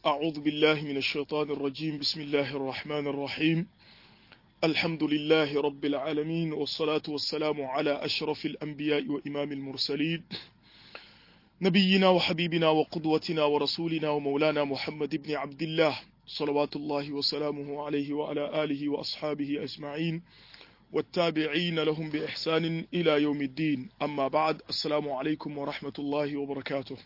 أعوذ بالله من الشيطان الرجيم بسم الله الرحمن الرحيم الحمد لله رب العالمين والصلاة والسلام على أشرف الأنبياء وإمام المرسلين نبينا وحبيبنا وقدوتنا ورسولنا ومولانا محمد بن عبد الله صلوات الله وسلامه عليه وعلى آله وأصحابه أجمعين والتابعين لهم بإحسان إلى يوم الدين أما بعد السلام عليكم ورحمة الله وبركاته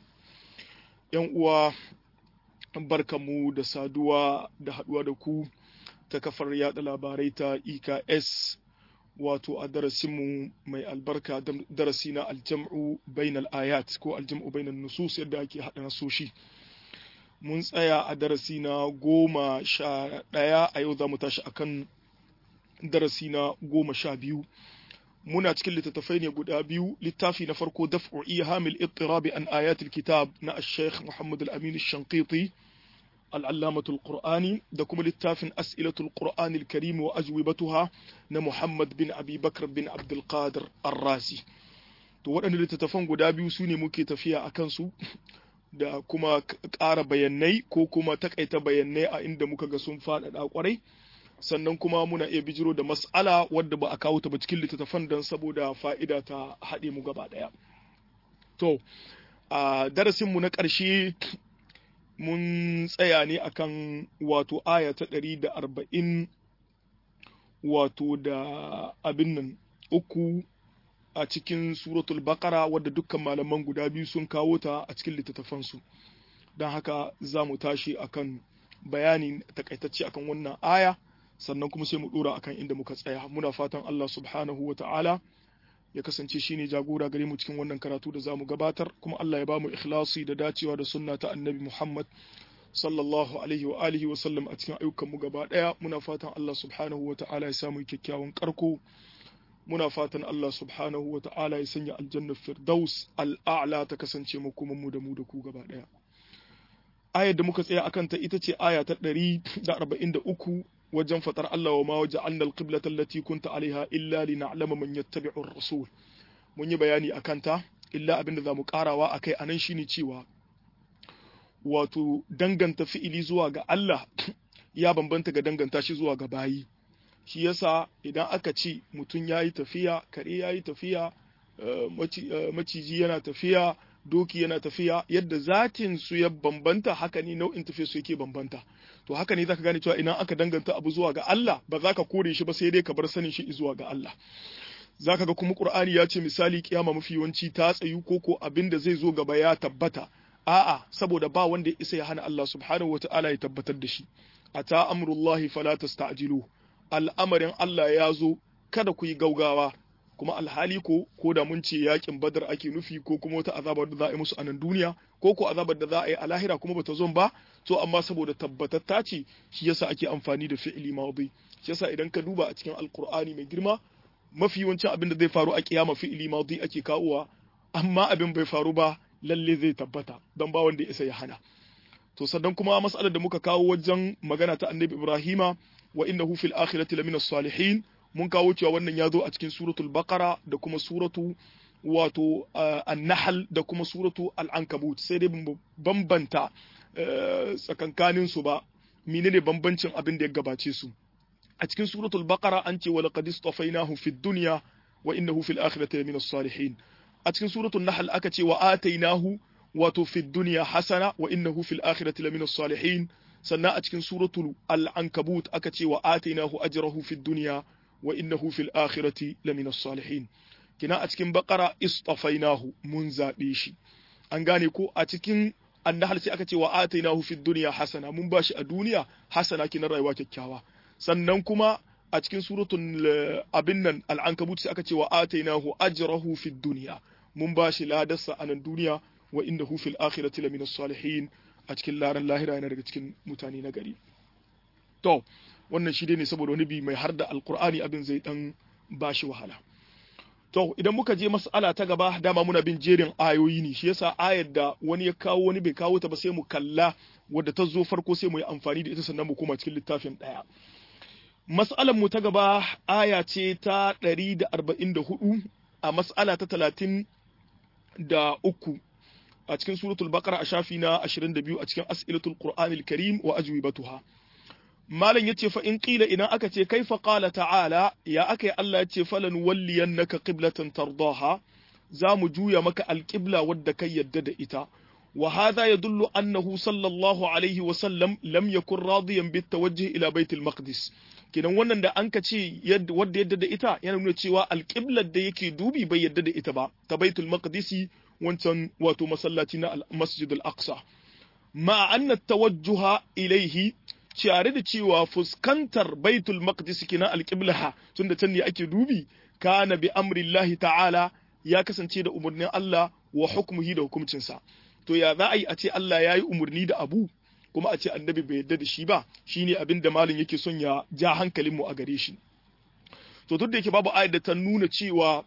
يوم barkamu da saduwa da haduwa da ku ta kafar yada labarai ta EKS wato a darasinmu mai albarka darasi na aljam'u bainal ayat ko aljam'u bainal nusus yadda ake haɗa nasoshi mun tsaya a darasi na goma sha ɗaya a yau za mu tashi akan darasi na goma sha biyu muna cikin littattafai ne guda biyu littafi na farko daf'u ihamil ittirabi an ayatul kitab na al-sheikh Muhammad al-Amin al-Shanqiti al-Allamatul Qur'ani da kuma littafin as'ilatul Qur'ani al-Karim wa ajwibatuha na Muhammad bin Abi Bakr bin Abdul Qadir Ar-Razi to waɗannan littattafan guda biyu su ne muke tafiya a kansu da kuma ƙara bayanai ko kuma takaita bayanai a inda muka ga sun faɗaɗa ƙwarai sannan kuma muna iya bijiro da mas'ala wadda ba a kawo ta ba cikin littattafan don saboda fa'ida ta haɗe mu gaba ɗaya. To, a darasinmu na ƙarshe mun tsaya ne akan wato aya ta ɗari da arba'in wato da abin nan uku a cikin suratul bakara wadda dukkan malaman guda biyu sun kawo ta a cikin littattafansu. Don haka za mu tashi akan bayani takaitacce akan wannan aya. sannan kuma sai mu dora akan inda muka tsaya muna fatan Allah subhanahu wa ta'ala ya kasance shine jagora gare mu cikin wannan karatu da zamu gabatar kuma Allah ya bamu ikhlasi da dacewa da sunna ta annabi Muhammad sallallahu alaihi wa alihi wa sallam a cikin ayyukan mu gaba daya muna fatan Allah subhanahu wa ta'ala ya samu kyakkyawan karko muna fatan Allah subhanahu wa ta'ala ya sanya aljanna firdaus al'a'la ta kasance mu kuma mu da mu da ku gaba daya ayar da muka tsaya akan ta ita ce aya ta 143 wajen fatar Allah wa ma waja'alna al-qiblata allati kunta alaiha illa lina'lama man yattabi'u ar-rasul mun yi bayani akan ta illa abinda zamu karawa akai anan shine cewa wato danganta fi'ili zuwa ga Allah ya bambanta ga danganta shi zuwa ga bayi shi yasa idan aka ce mutum yayi tafiya kare yayi tafiya maciji yana tafiya doki yana tafiya yadda zatin su ya bambanta haka ne nau'in tafiya su yake bambanta to haka ne zaka gane cewa idan aka danganta abu zuwa ga Allah ba za ka kore shi ba sai dai ka bar sanin shi zuwa ga Allah zaka ga kuma Qur'ani ya ce misali kiyama mafi yawanci ta tsayu ko ko abin da zai zo gaba ya tabbata a'a saboda ba wanda ya isa ya hana Allah subhanahu wata'ala ya tabbatar da shi ata amrullahi fala tasta'jilu al'amarin Allah ya zo kada ku yi gaugawa kuma alhali ko ko da mun ce yakin badar ake nufi ko kuma wata azabar da za a yi musu a nan duniya ko ko azabar da za a yi a lahira kuma bata zo ba to amma saboda tabbatatta ce shi yasa ake amfani da fi'ili madi shi yasa idan ka duba a cikin alqur'ani mai girma mafi yawancin abin da zai faru a kiyama fi'ili madi ake kawowa amma abin bai faru ba lalle zai tabbata don ba wanda ya isa ya hana to sannan kuma mas'alar da muka kawo wajen magana ta annabi ibrahima wa innahu fil akhirati lamina salihin mun kawo cewa wannan ya zo a cikin suratul baqara da kuma suratu wato an-nahl da kuma suratu al-ankabut sai dai bambanta tsakankanin su ba menene bambancin abin da ya gabace su a cikin suratul baqara an ce wa laqad istafainahu fid dunya wa innahu fil akhirati lamina salihin a cikin suratul nahl aka ce wa atainahu wato fid dunya hasana wa innahu fil akhirati lamina salihin sannan a cikin suratul al-ankabut aka ce wa atainahu ajrahu fid dunya wa innahu fil akhirati lamina salihin kina a cikin baqara istafainahu mun zabe shi an gane ko a cikin annahal sai aka ce wa atainahu fid dunya hasana mun bashi a duniya hasana kina rayuwa kyakkyawa sannan kuma a cikin suratul abin nan al-ankabut sai aka ce wa atainahu ajrahu fid dunya mun bashi ladarsa a nan duniya wa innahu fil akhirati lamina salihin a cikin laran lahira yana daga cikin mutane na gari to wannan shi dai ne saboda wani bi mai har da alkur'ani abin zai dan bashi wahala to idan muka je mas'ala ta gaba dama muna bin jerin ayoyi ne shi yasa ayar da wani ya kawo wani bai kawo ta ba sai mu kalla wadda ta zo farko sai mu yi amfani da ita sannan mu koma cikin littafin daya mas'alar mu ta gaba aya ce ta 144 a mas'ala ta 30 da uku a cikin suratul baqara a shafi na 22 a cikin as'ilatul qur'anil karim wa ajwibatuha malam yace fa in qila idan aka ce kaifa qala ta'ala ya aka Allah yace falan walliyannaka qiblatan tardaha za mu juya maka alqibla wadda kai yadda da ita wa hadha yadullu annahu sallallahu alaihi wa sallam lam yakun radiyan bit tawajjuh ila baitul maqdis kidan wannan da an ka ce wadda yadda da ita yana nuna cewa alqiblar da yake dubi bai yadda da ita ba ta baitul maqdisi wancan wato masallaci na masjid al-aqsa ma anna tawajjuha ilaihi tare da cewa fuskantar baitul maqdis kina alqiblaha tunda can ne ake dubi kana bi amrillahi ta'ala ya kasance da umarnin Allah wa hukmuhi da hukuncinsa to ya za a yi a ce Allah ya yi umarni da abu kuma a ce annabi bai yarda da shi ba shine abin da malin yake son ya ja hankalin mu a gare shi to duk da yake babu ayat da ta nuna cewa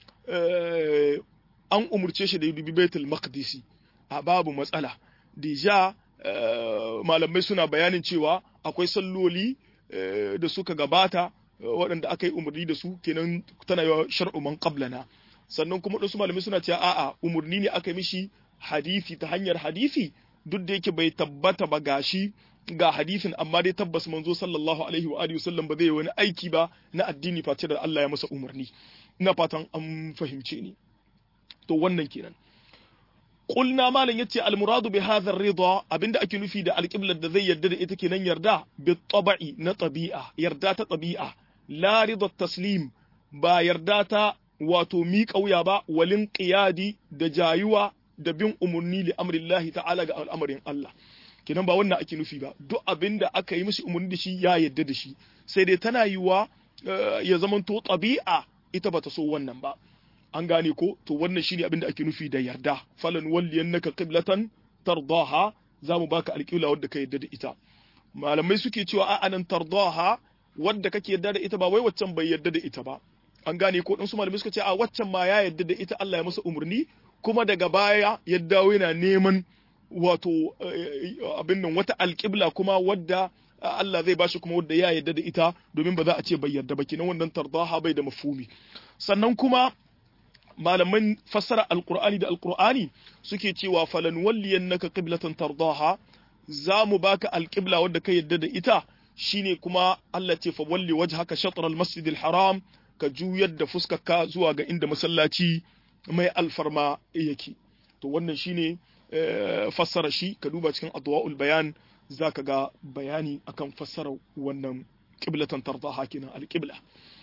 an umurce shi da ya dubi baitul maqdisi a babu matsala deja malamai suna bayanin cewa akwai salloli da suka gabata waɗanda aka yi umarni da su kenan tana yawa shar'u man qablana sannan kuma wasu malamai suna cewa a'a umarni ne aka mishi hadisi ta hanyar hadisi duk da yake bai tabbata ba gashi ga hadisin amma dai tabbas manzo sallallahu alaihi wa alihi wasallam ba zai yi wani aiki ba na addini face da Allah ya masa umarni ina fatan an fahimce ni to wannan kenan qulna malan yace al muradu bi hadha ar-ridha abinda ake nufi da alqiblar da zai yarda da ita kenan yarda bi tabi'i na tabi'a yarda ta tabi'a la ridha taslim ba yarda ta wato miƙa wuya ba walin qiyadi da jayuwa da bin umarni li amrillahi ta'ala ga al'amarin Allah kenan ba wannan ake nufi ba duk abin da aka yi mishi umarni da shi ya yadda da shi sai dai tana yiwa ya zamanto tabi'a ita bata so wannan ba an gane ko to wannan shine abin da ake nufi da yarda falan walliyannaka qiblatan tardaha zamu baka alƙibla wadda ka yadda da ita malamai suke cewa a anan tardaha wadda kake yadda da ita ba wai waccan bai yadda da ita ba an gane ko dan su malamai suka ce a waccan ma ya yadda da ita Allah ya masa umarni kuma daga baya ya dawo yana neman wato abin nan wata alƙibla kuma wadda Allah zai bashi kuma wadda ya yarda da ita domin ba za a ce bai yarda ba kenan wannan tardaha bai da mafhumi sannan kuma malaman fassara alqur'ani da alqur'ani suke cewa falan walliyannaka qiblatan tardaha za mu baka alƙibla wadda ka yarda da ita shine kuma Allah ce fa walli wajhaka shatr al-masjid al-haram ka juyar da fuskarka zuwa ga inda masallaci mai alfarma yake to wannan shine fassara shi ka duba cikin adwa'ul bayan zaka ga bayani akan fassara wannan qiblatan tardaha kenan alqibla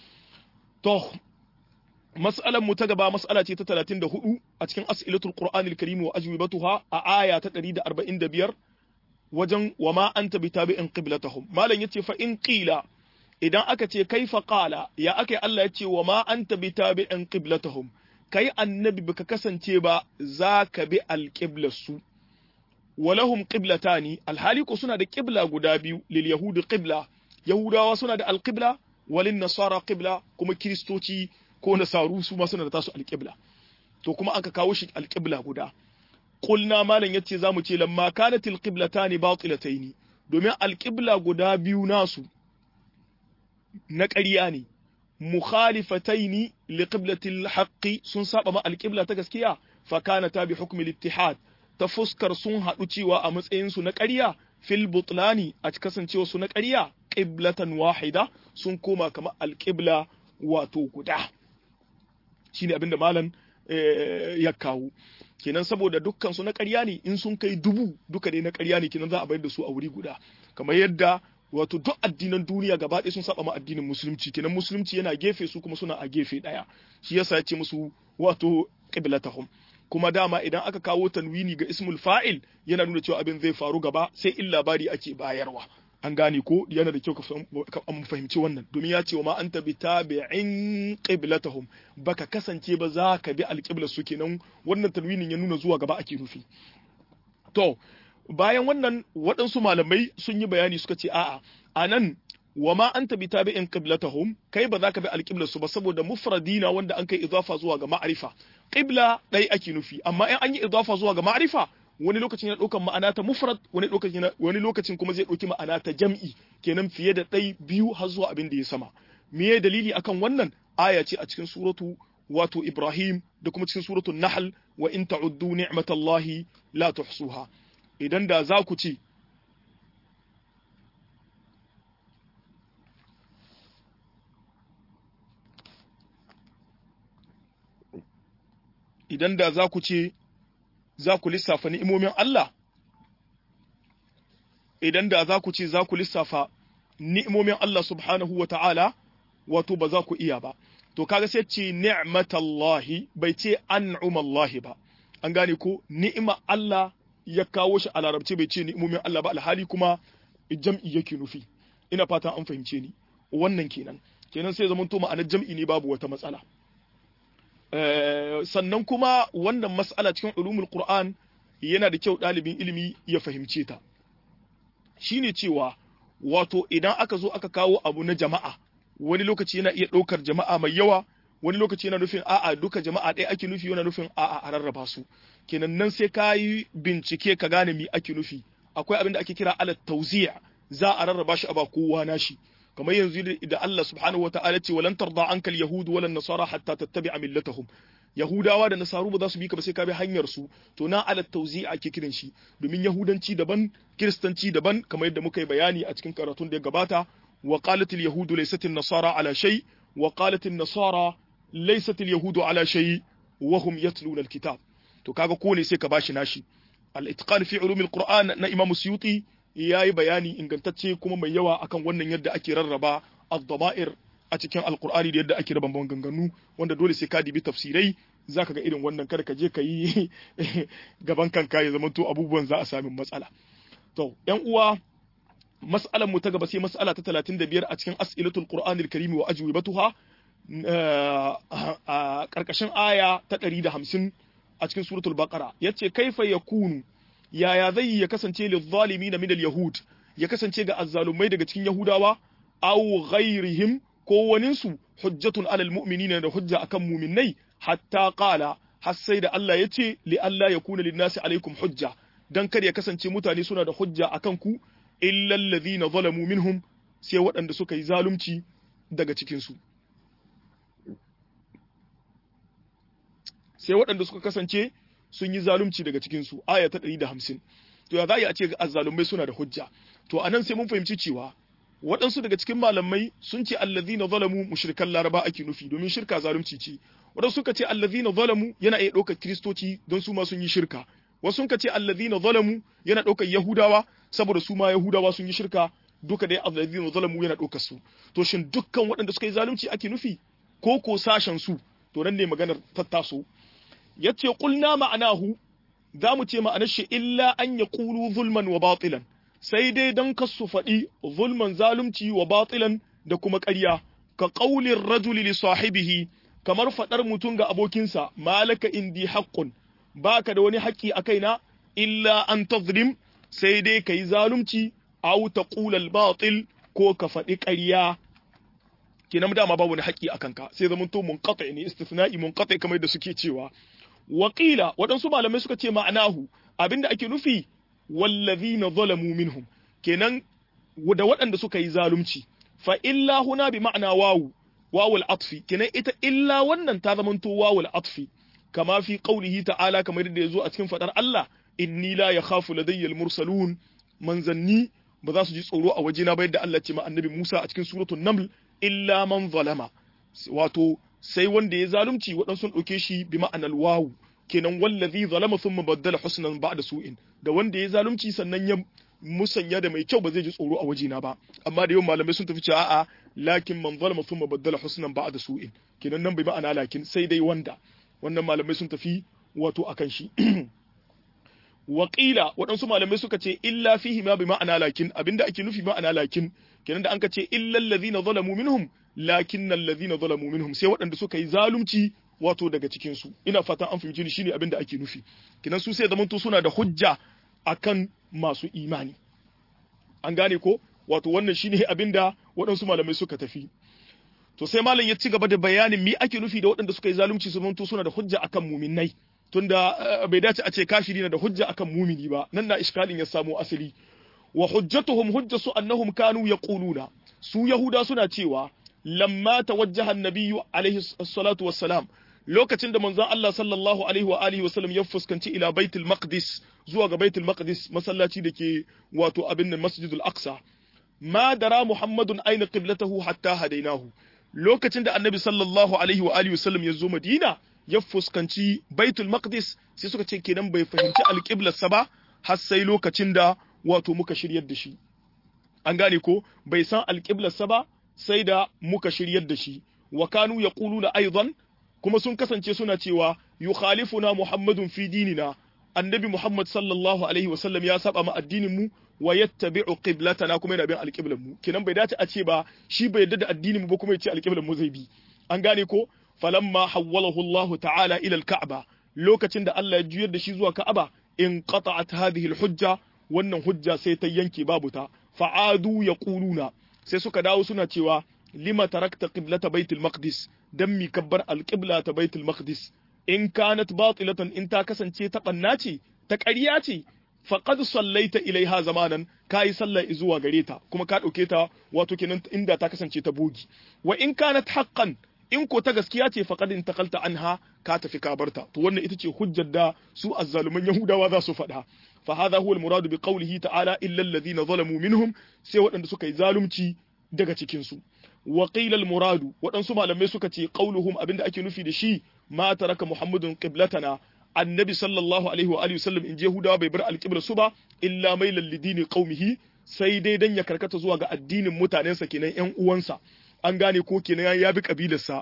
to mas'alan mu ta gaba mas'ala ce ta 34 a cikin as'ilatul qur'anil karim wa ajwibatuha a aya ta 145 wajen wa ma anta bitabi'in qiblatahum malan yace fa in qila idan aka ce kaifa qala ya aka Allah yace wa ma anta bitabi'in qiblatahum kai annabi baka kasance ba za ka bi alƙiblarsu walahum qiblatani alhali ko suna da qibla guda biyu lil yahudi qibla yahudawa suna da alqibla walin nasara qibla kuma kristoci ko nasaru su ma suna da tasu alqibla to kuma aka kawo shi alqibla guda qulna malan yace zamu ce lamma kanatil qiblatani batilataini domin alqibla guda biyu nasu na ƙarya ne مخالفتين لقبلة الحق sun saba ma alƙibla ta gaskiya fa kana ta bi hukmi al-ittihad ta fuskar sun haɗu cewa a matsayin su na ƙarya fil butlani a kasancewa su na ƙarya qiblatan wahida sun koma kamar alƙibla wato guda shine abinda malam ya kawo kenan saboda dukkan su na ƙarya ne in sun kai dubu duka dai na ƙarya ne kenan za a bayar da su a wuri guda kamar yadda wato duk addinan duniya gaba ɗaya sun saba ma addinin musulunci kenan musulunci yana gefe su kuma suna a gefe ɗaya shi yasa ya ce musu wato qiblatahum kuma dama idan aka kawo tanwini ga ismul fa'il yana nuna cewa abin zai faru gaba sai in labari ake bayarwa an gane ko yana da kyau ka fahimci wannan domin ya ce wa ma anta bi tabi'in qiblatahum baka kasance ba za ka bi alqiblar su kenan wannan tanwinin ya nuna zuwa gaba ake nufi to bayan wannan waɗansu malamai sun yi bayani suka ce a'a anan wa ma anta bi tabi'in qiblatahum kai ba za ka bi alqiblar su ba saboda mufradina wanda an kai idafa zuwa ga ma'rifa qibla dai ake nufi amma in an yi idafa zuwa ga ma'rifa wani lokacin yana ɗaukan ma'ana ta mufrad wani lokacin wani lokacin kuma zai ɗauki ma'ana ta jam'i kenan fiye da ɗai biyu har zuwa abin da ya sama me dalili akan wannan aya ce a cikin suratu wato Ibrahim da kuma cikin suratul Nahl wa in ta'uddu ni'matallahi la tuhsuha idan da za ku ce idan da za ku ce za ku lissafa ni'imomin Allah idan da za ku ce za ku lissafa ni'imomin Allah subhanahu wa ta'ala wato ba za ku iya ba to kaga sai ce ni'matallahi bai ce an'umallahi ba an gane ko ni'ima Allah ya kawo shi a larabci bai ce ni'imomin Allah ba alhali kuma jam'i yake nufi ina fatan an fahimce ni wannan kenan kenan sai zaman to ma'anar jam'i ne babu wata matsala sannan kuma wannan mas'ala cikin ulumul qur'an yana da kyau ɗalibin ilimi ya fahimce ta shine cewa wato idan aka zo aka kawo abu na jama'a wani lokaci yana iya ɗaukar jama'a mai yawa wani lokaci yana nufin a'a duka jama'a ɗaya ake nufi yana nufin a'a a rarraba su kenan nan sai ka yi bincike ka gane me ake nufi akwai abin da ake kira ala tauzi'a za a rarraba shi a ba kowa nashi kamar yanzu da Allah subhanahu wa ta'ala ce walan tarda ankal yahudu walan nasara hatta tattabi'a millatahum yahudawa da nasaru ba za su bi ka ba sai ka bi hanyar su to na ala tauzi'a ake kiran shi domin yahudanci daban kiristanci daban kamar yadda muka yi bayani a cikin karatun da ya gabata wa qalat al yahudu laysat an nasara ala shay wa qalat an nasara laysat al yahudu ala shay wa hum yatluna al kitab to kaga ko ne sai ka bashi nashi al itqan fi ulum al qur'an na imam suyuti yayi bayani ingantacce kuma mai yawa akan wannan yadda ake rarraba ad-dama'ir a cikin alkur'ani da yadda ake raba maganganu wanda dole sai ka dibi tafsirai zaka ga irin wannan kada ka je ka yi gaban kanka ya zama to abubuwan za a sami matsala to yan uwa mas'alar mu ta gaba sai mas'ala ta 35 a cikin as'ilatul qur'anil karim wa ajwibatuha a karkashin aya ta 150 a cikin suratul baqara yace kaifa yakunu yaya zai ya kasance lil zalimin min al yahud ya kasance ga azzalumai daga cikin yahudawa aw ghairihim ko waninsu hujjatun alal mu'minina da hujja akan muminai hatta qala har sai da Allah ya ce li Allah ya kuna linnasi alaikum hujja dan kar ya kasance mutane suna da hujja akan ku illa alladhina zalamu minhum sai waɗanda suka yi zalunci daga cikin su sai waɗanda suka kasance sun yi zalunci daga cikin su aya ta 150 to ya za a ce azzalumai suna da hujja to anan sai mun fahimci cewa waɗansu daga cikin malamai sun ce allazina zalamu mushrikan laraba ake nufi domin shirka zalunci ce waɗansu suka ce allazina zalamu yana iya ɗaukar kiristoci don su ma sun yi shirka wasu suka ce allazina zalamu yana ɗaukar yahudawa saboda su ma yahudawa sun yi shirka duka dai allazina zalamu yana ɗaukar su to shin dukkan waɗanda suka yi zalunci ake nufi ko ko sashen su to nan ne maganar tattaso yace qulna ma'anahu za mu ce ma'anar shi illa an yaqulu zulman wa batilan sai dai don ka su faɗi zulman zalunci wa batilan da kuma ƙarya ka ƙaulin rajuli li sahibihi kamar faɗar mutum ga abokinsa malaka indi haqqun baka da wani haƙƙi a kaina illa an tazlim sai dai ka yi zalunci aw taqulal batil ko ka faɗi ƙarya kenan dama babu wani haƙƙi a kanka sai zaman to munqati ne istithna'i munqati kamar da suke cewa waƙila waɗansu malamai suka ce ma'anahu abinda ake nufi wallazina zalamu minhum kenan da waɗanda suka yi zalunci fa illa huna bi ma'ana wawu wawul atfi kenan ita illa wannan ta zamanto wawul atfi kama fi qaulihi ta'ala kamar yadda yazo a cikin fadar Allah inni la yakhafu ladayya mursalun manzanni ba za su ji tsoro a wajena ba yadda Allah ce ma annabi Musa a cikin suratul naml illa man zalama wato sai wanda ya zalunci waɗansu sun ɗauke shi bi ma'anar wawu kenan wallazi zalama thumma baddala husnan ba'da su'in da wanda ya zalunci sannan ya musanya da mai kyau ba zai ji tsoro a wajena ba amma da yawan malamai sun tafi cewa a'a lakin man zalama thumma baddala husnan ba'da su'in kenan nan bai ma'ana lakin sai dai wanda wannan malamai sun tafi wato akan shi waƙila waɗansu malamai suka ce illa fihi ma bi ma'ana lakin abinda ake nufi ma'ana lakin kenan da an ka ce illal ladhina zalamu minhum lakinnal ladhina zalamu minhum sai waɗanda suka yi zalunci wato daga cikin su ina fatan an fahimci ni shine abinda ake nufi kenan su sai zamanto suna da hujja akan masu imani an gane ko wato wannan shine abinda waɗansu malamai suka tafi to sai malam ya ci gaba da bayanin me ake nufi da waɗanda suka yi zalunci su zamanto suna da hujja akan muminai tunda bai dace a ce kafiri na da hujja akan mumini ba nan na iskalin ya samo asali wa hujjatuhum hujjatu annahum kanu yaquluna su yahuda suna cewa lamma tawajjaha an-nabiyyu alaihi salatu wassalam lokacin da manzon Allah sallallahu alaihi wa alihi wa sallam ya fuskanci ila baitul maqdis zuwa ga baitul maqdis masallaci dake wato abin nan masjidul aqsa ma dara muhammadun aina qiblatahu hatta hadainahu lokacin da annabi sallallahu alaihi wa alihi wa sallam ya zo madina ya fuskanci baitul maqdis sai suka ce kenan bai fahimci alqiblarsa ba har sai lokacin da wato muka shiryar da shi an gane ko bai san alqiblarsa ba sai da muka shiryar da shi wa kanu yaquluna aidan kuma sun kasance suna cewa yukhalifuna muhammadun fi dinina annabi muhammad sallallahu alaihi wasallam ya saba ma addinin mu wa yattabi'u qiblatana kuma yana bin alqiblan mu kenan bai dace a ce ba shi bai yarda da addinin mu ba kuma ya ce alqiblan mu zai bi an gane ko falamma hawwalahu Allah ta'ala ila al-ka'ba lokacin da Allah ya juyar da shi zuwa ka'aba in qata'at hadhihi al-hujja wannan hujja sai ta yanke babu ta fa'adu yaquluna sai suka dawo suna cewa lima tarakta qiblata baitul maqdis dan mi kabbar alqibla ta baitul maqdis in kanat batilatan in ta kasance ta banna ce ta ƙarya ce faqad sallaita ilaiha zamanan kai sallah zuwa gare ta kuma ka dauke ta wato kenan inda ta kasance ta bogi wa in kanat haqqan in ko ta gaskiya ce faqad intaqalta anha ka tafi ka barta to wannan ita ce hujjar da su azzaluman yahudawa za su faɗa fa hadha huwa al-murad bi qawlihi ta'ala illa alladhina zalamu minhum sai waɗanda suka yi zalunci daga cikin su wa qila al-muradu waɗansu malamai suka ce qauluhum abinda ake nufi da shi ma taraka muhammadun qiblatana annabi sallallahu alaihi wa alihi wasallam in jehudawa bai bar alqibla su ba illa mailal lidini qaumihi sai dai dan ya karkata zuwa ga addinin mutanensa kenan ƴan uwansa an gane ko kenan ya bi kabilarsa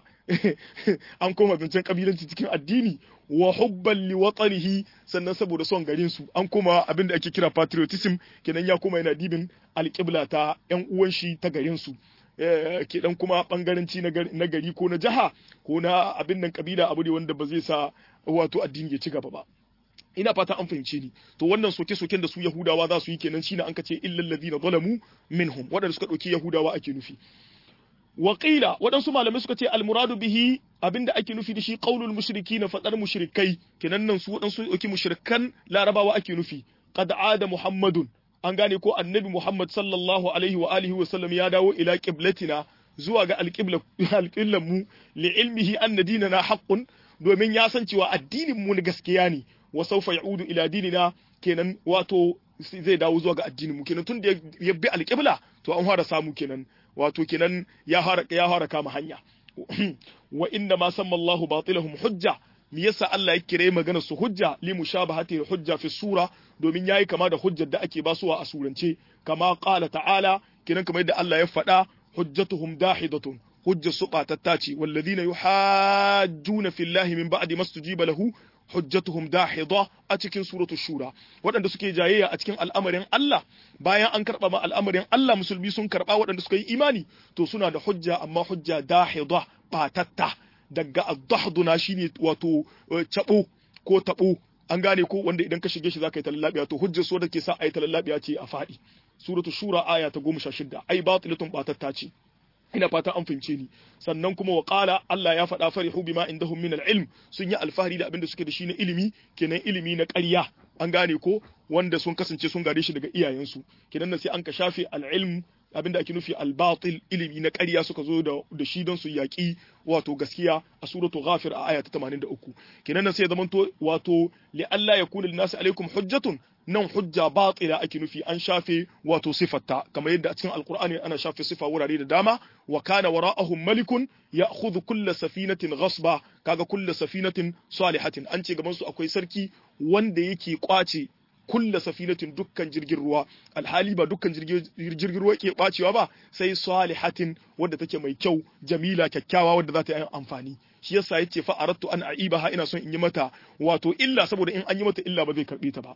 an koma zancen kabilanci cikin addini wa hubban li watanihi sannan saboda son garin su an koma abin da ake kira patriotism kenan ya koma yana dibin alƙibla ta ƴan uwan shi ta garin su ke dan kuma bangaranci na gari ko na jaha ko na abin nan kabila abu ne wanda ba zai sa wato addini ya ci gaba ba ina fata an fahimce ni to wannan soke-soken da su yahudawa za su yi kenan shine an kace illal ladina zalamu minhum wadanda suka dauki yahudawa ake nufi Waƙila waɗansu malamai suka ce almuradu bihi abinda ake nufi da shi qaulul mushriki na faɗar mushrikai kenan nan su waɗansu ɗauki mushrikan larabawa ake nufi qad ada muhammadun an gane ko annabi muhammad sallallahu alaihi wa alihi wa sallam ya dawo ila qiblatina zuwa ga alqibla alqiblan mu li ilmihi anna dinana haqqun domin ya san cewa addinin mu na gaskiya ne wa sawfa ya'udu ila dinina kenan wato zai dawo zuwa ga addinin mu kenan tun da ya bi alqibla to an fara samu kenan wato kenan ya fara ya fara kama hanya wa inna ma samma Allah batilahum hujja me yasa Allah ya kire magana su hujja li mushabahati hujja fi sura domin yayi kama da hujjar da ake basuwa a surance kama qala ta'ala kenan kamar yadda Allah ya faɗa hujjatuhum dahidatun hujja su batatta ce walladhina yuhajjuna fillahi min ba'di mastujiba lahu hujjatuhum dahida a cikin suratul shura waɗanda suke jayayya a cikin al'amarin Allah bayan an karɓa ma al'amarin Allah musulmi sun karɓa waɗanda suka yi imani to suna da hujja amma hujja dahida batatta daga ad-dahduna shine wato cabo ko tabo an gane ko wanda idan ka shige shi zaka yi talallabiya to hujjar su da ke sa ayi talallabiya ce a fadi suratul shura aya ta 16 ai batilatun batatta ce ina fata an fahimce ni sannan kuma wa qala Allah ya faɗa farihu bima indahum min al-ilm sun yi alfahari da abin da suke da shi na ilimi kenan ilimi na ƙarya an gane ko wanda sun kasance sun gare shi daga iyayensu kenan nan sai an ka shafe al-ilm abin da ake nufi al-batil ilimi na ƙarya suka zo da da shi don su yaƙi wato gaskiya a suratu ghafir a aya ta 83 kenan nan sai ya zamanto wato li alla yakuna lin-nasi alaikum hujjatun nan hujja batila ake nufi an shafe wato sifatta kamar yadda a cikin alkur'ani ana shafe sifa wurare da dama wa kana wara'ahum malikun ya'khudhu kulla safinatin ghasba kaga kulla safinatin salihatin an ce gaban su akwai sarki wanda yake kwace kulla safinatin dukkan jirgin ruwa alhali ba dukkan jirgin ruwa ke kwacewa ba sai salihatin wadda take mai kyau jamila kyakkyawa wadda za ta yi amfani shi yasa yace fa aradtu an aibaha ina son in yi mata wato illa saboda in an yi mata illa ba zai karbe ta ba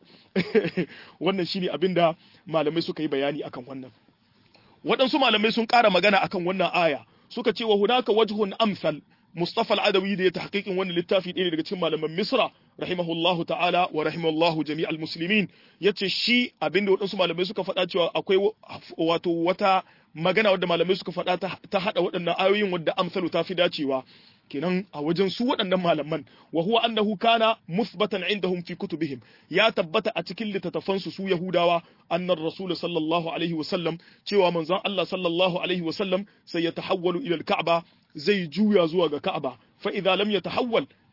wannan shine abinda malamai suka yi bayani akan wannan waɗansu malamai sun ƙara magana akan wannan aya suka ce wa hunaka wajhun amsal Mustafa al-Adawi da ya tahqiqin wannan littafi ɗaya daga cikin malaman Misra rahimahullahu ta'ala wa rahimallahu jami'al muslimin yace shi abinda waɗansu malamai suka faɗa cewa akwai wato wata magana wadda malamai suka faɗa ta haɗa waɗannan ayoyin wadda amsalu ta fi dacewa kenan a wajen su waɗannan malaman wa huwa annahu kana musbatan indahum fi kutubihim ya tabbata a cikin littattafansu su yahudawa annar rasul sallallahu alaihi wa sallam cewa manzon Allah sallallahu alaihi wa sallam sai ya tahawwalu ila al-ka'ba zai juya zuwa ga ka'aba fa idza lam yatahawwal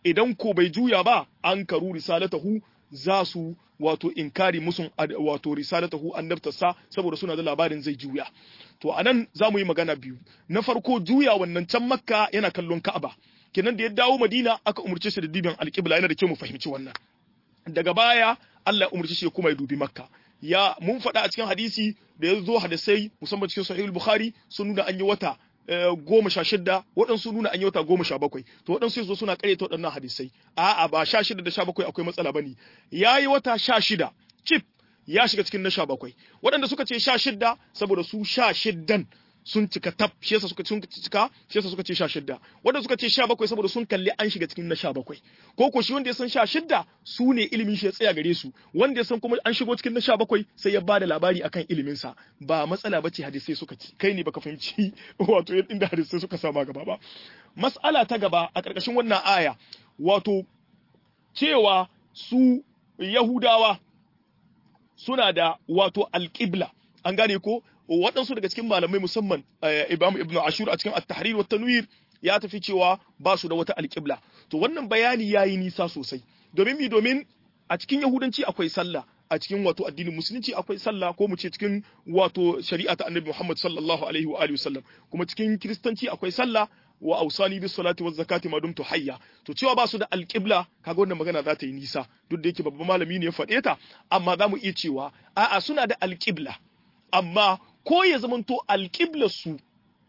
idan ko bai juya ba an karu risalatahu za su wato inkari musun wato risalatahu annabtarsa saboda suna da labarin zai juya to anan za mu yi magana biyu na farko juya wannan can makka yana kallon ka'aba kenan da ya dawo madina aka umurce shi da dibin alƙibla yana da kyau mu fahimci wannan daga baya Allah umurce shi kuma ya dubi makka ya mun faɗa a cikin hadisi da ya zo hadisai musamman cikin sahihul bukhari sun nuna an yi wata goma sha shidda waɗansu nuna an yi wata goma sha bakwai to waɗansu yanzu suna ƙaryata waɗannan hadisai a'a ba sha shida da sha bakwai akwai matsala bane ya yi wata sha shida cif ya shiga cikin na sha bakwai waɗanda suka ce sha shidda saboda su sha shiddan sun cika tab shi yasa suka sun cika shi yasa suka ce sha shidda wanda suka ce sha bakwai saboda sun kalli an shiga cikin na sha bakwai ko ko shi wanda ya san sha shidda su ne ilimin shi ya tsaya gare su wanda ya san kuma an shigo cikin na sha bakwai sai ya bada labari akan ilimin sa ba matsala bace hadisai suka ci kai ne baka fahimci wato inda hadisai suka sama gaba ba mas'ala ta gaba a karkashin wannan aya wato cewa su yahudawa suna da wato alƙibla an gane ko waɗansu daga cikin malamai musamman Imam Ibn Ashur a cikin At-Tahrir wa Tanwir ya tafi cewa ba su da wata alƙibla to wannan bayani yayi nisa sosai domin mi domin a cikin Yahudanci akwai sallah a cikin wato addinin musulunci akwai sallah ko mu ce cikin wato shari'a ta Annabi Muhammad sallallahu alaihi wa alihi wasallam kuma cikin kiristanci akwai sallah wa ausani bis salati waz zakati ma dumtu hayya to cewa ba su da alqibla kaga wannan magana za ta yi nisa duk da yake babban malami ne ya faɗe ta amma za mu iya cewa a'a suna da alqibla amma ko ya zamanto alqiblar su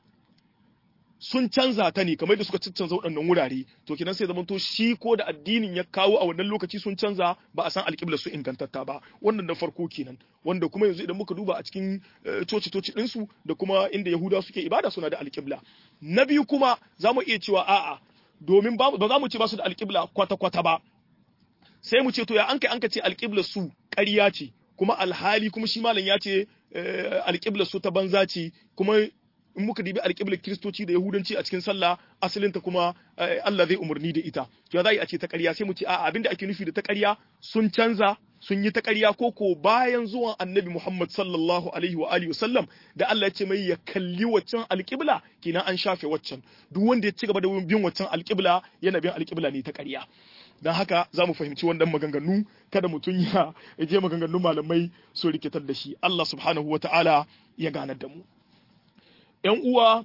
sun canza ta ne kamar da suka canza waɗannan wurare to kenan sai zamanto shi ko da addinin ya kawo a wannan lokaci sun canza ba a san alƙiblar su ingantatta ba wannan da farko kenan wanda kuma yanzu idan muka duba a cikin coci coci ɗinsu da kuma inda yahuda suke ibada suna da alƙibla na biyu kuma za mu iya cewa a'a domin ba za mu ce ba su da alƙibla kwata kwata ba sai mu ce to ya an kai an ka ce alƙiblar su ƙarya ce kuma alhali kuma shi malam ya ce alƙiblar su ta banza ce kuma in muka dibi alƙiblar kiristoci da yahudanci a cikin sallah asalinta kuma Allah zai umarni da ita to za a ce ta ƙarya sai mu ce a'a abinda ake nufi da ta ƙarya sun canza sun yi ta ƙarya ko ko bayan zuwan annabi Muhammad sallallahu alaihi wa alihi wasallam da Allah ya ce mai ya kalli waccan alƙibla kina an shafe waccan duk wanda ya ci gaba da bin waccan alƙibla yana bin alƙibla ne ta ƙarya don haka za mu fahimci wannan maganganu kada mutum ya je maganganun malamai su rikitar da shi Allah subhanahu wa ta'ala ya ganar da mu ‘yan uwa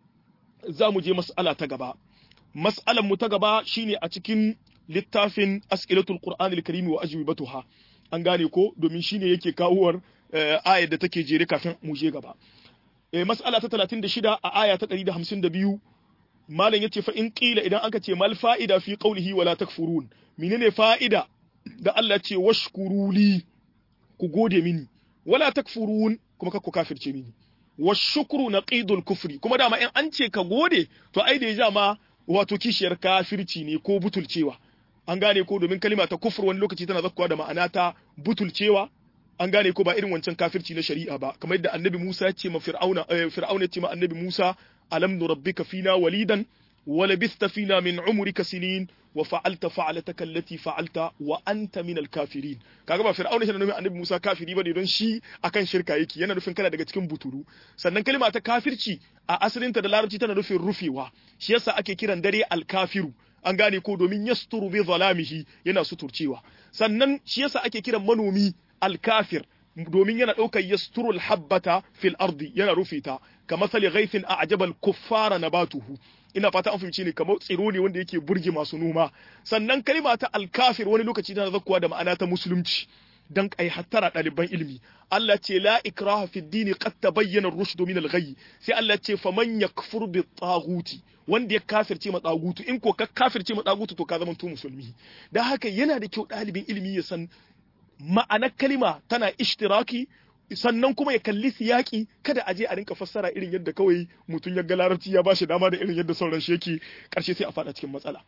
za mu je mas'ala ta gaba. Mas'alan mu ta gaba shine a cikin littafin As'ilatul Qur'an al-Karimi wa ajwibatuha. An gane ko domin shine yake kawuwar ayar da take jere kafin mu je gaba. Eh mas'ala ta 36 a aya ta 152 malam yace fa in qila idan aka ce mal fa'ida fi qawlihi wala takfurun. Menene fa'ida da Allah ce washkuruli ku gode mini wala takfurun kuma kakku kafirce mini. washukru naqidul kufri kuma dama in an ce ka gode to ai da ya ma wato kishiyar kafirci ne ko butulcewa an gane ko domin kalima ta kufur wani lokaci tana zakkuwa da ma'ana ta butulcewa an gane ko ba irin wancan kafirci na shari'a ba kamar yadda annabi Musa ya ce ma fir'auna fir'auna ya ce ma annabi Musa alam nurabbika fina walidan wa labista fina min umrika sinin wa fa'alta fa'alataka allati fa'alta wa anta min al-kafirin kaga ba fir'auna yana nufin annabi Musa kafiri bane don shi akan shirka yake yana nufin kana daga cikin buturu sannan kalma ta kafirci a asalinta da larabci tana nufin rufewa shi yasa ake kiran dare al-kafiru an gane ko domin yasturu bi zalamihi yana suturcewa sannan shi yasa ake kiran manomi al-kafir domin yana ɗaukar yasturul habbata fil ardi yana rufe ta ka masali ghaithin a ajabal kuffara nabatuhu ina fata an fahimci ne kamar tsiro ne wanda yake burge masu noma sannan kalma ta alkafir wani lokaci tana zakkuwa da ma'ana ta musulunci dan kai hattara ɗaliban ilimi Allah ce la ikraha fi dini qad tabayyana ar-rushd min al-ghayy sai Allah ce faman yakfur bi taghuti wanda ya kafirce ma tsagutu in ko ka kafirce ma tsagutu to ka zama to musulmi dan haka yana da kyau ɗalibin ilimi ya san ma'anar kalima tana ishtiraki sannan kuma ya kalli siyaki kada a je a rinka fassara irin yadda kawai mutum ya ga larabci ya bashi dama da irin yadda sauran shi yake karshe sai a fada cikin matsala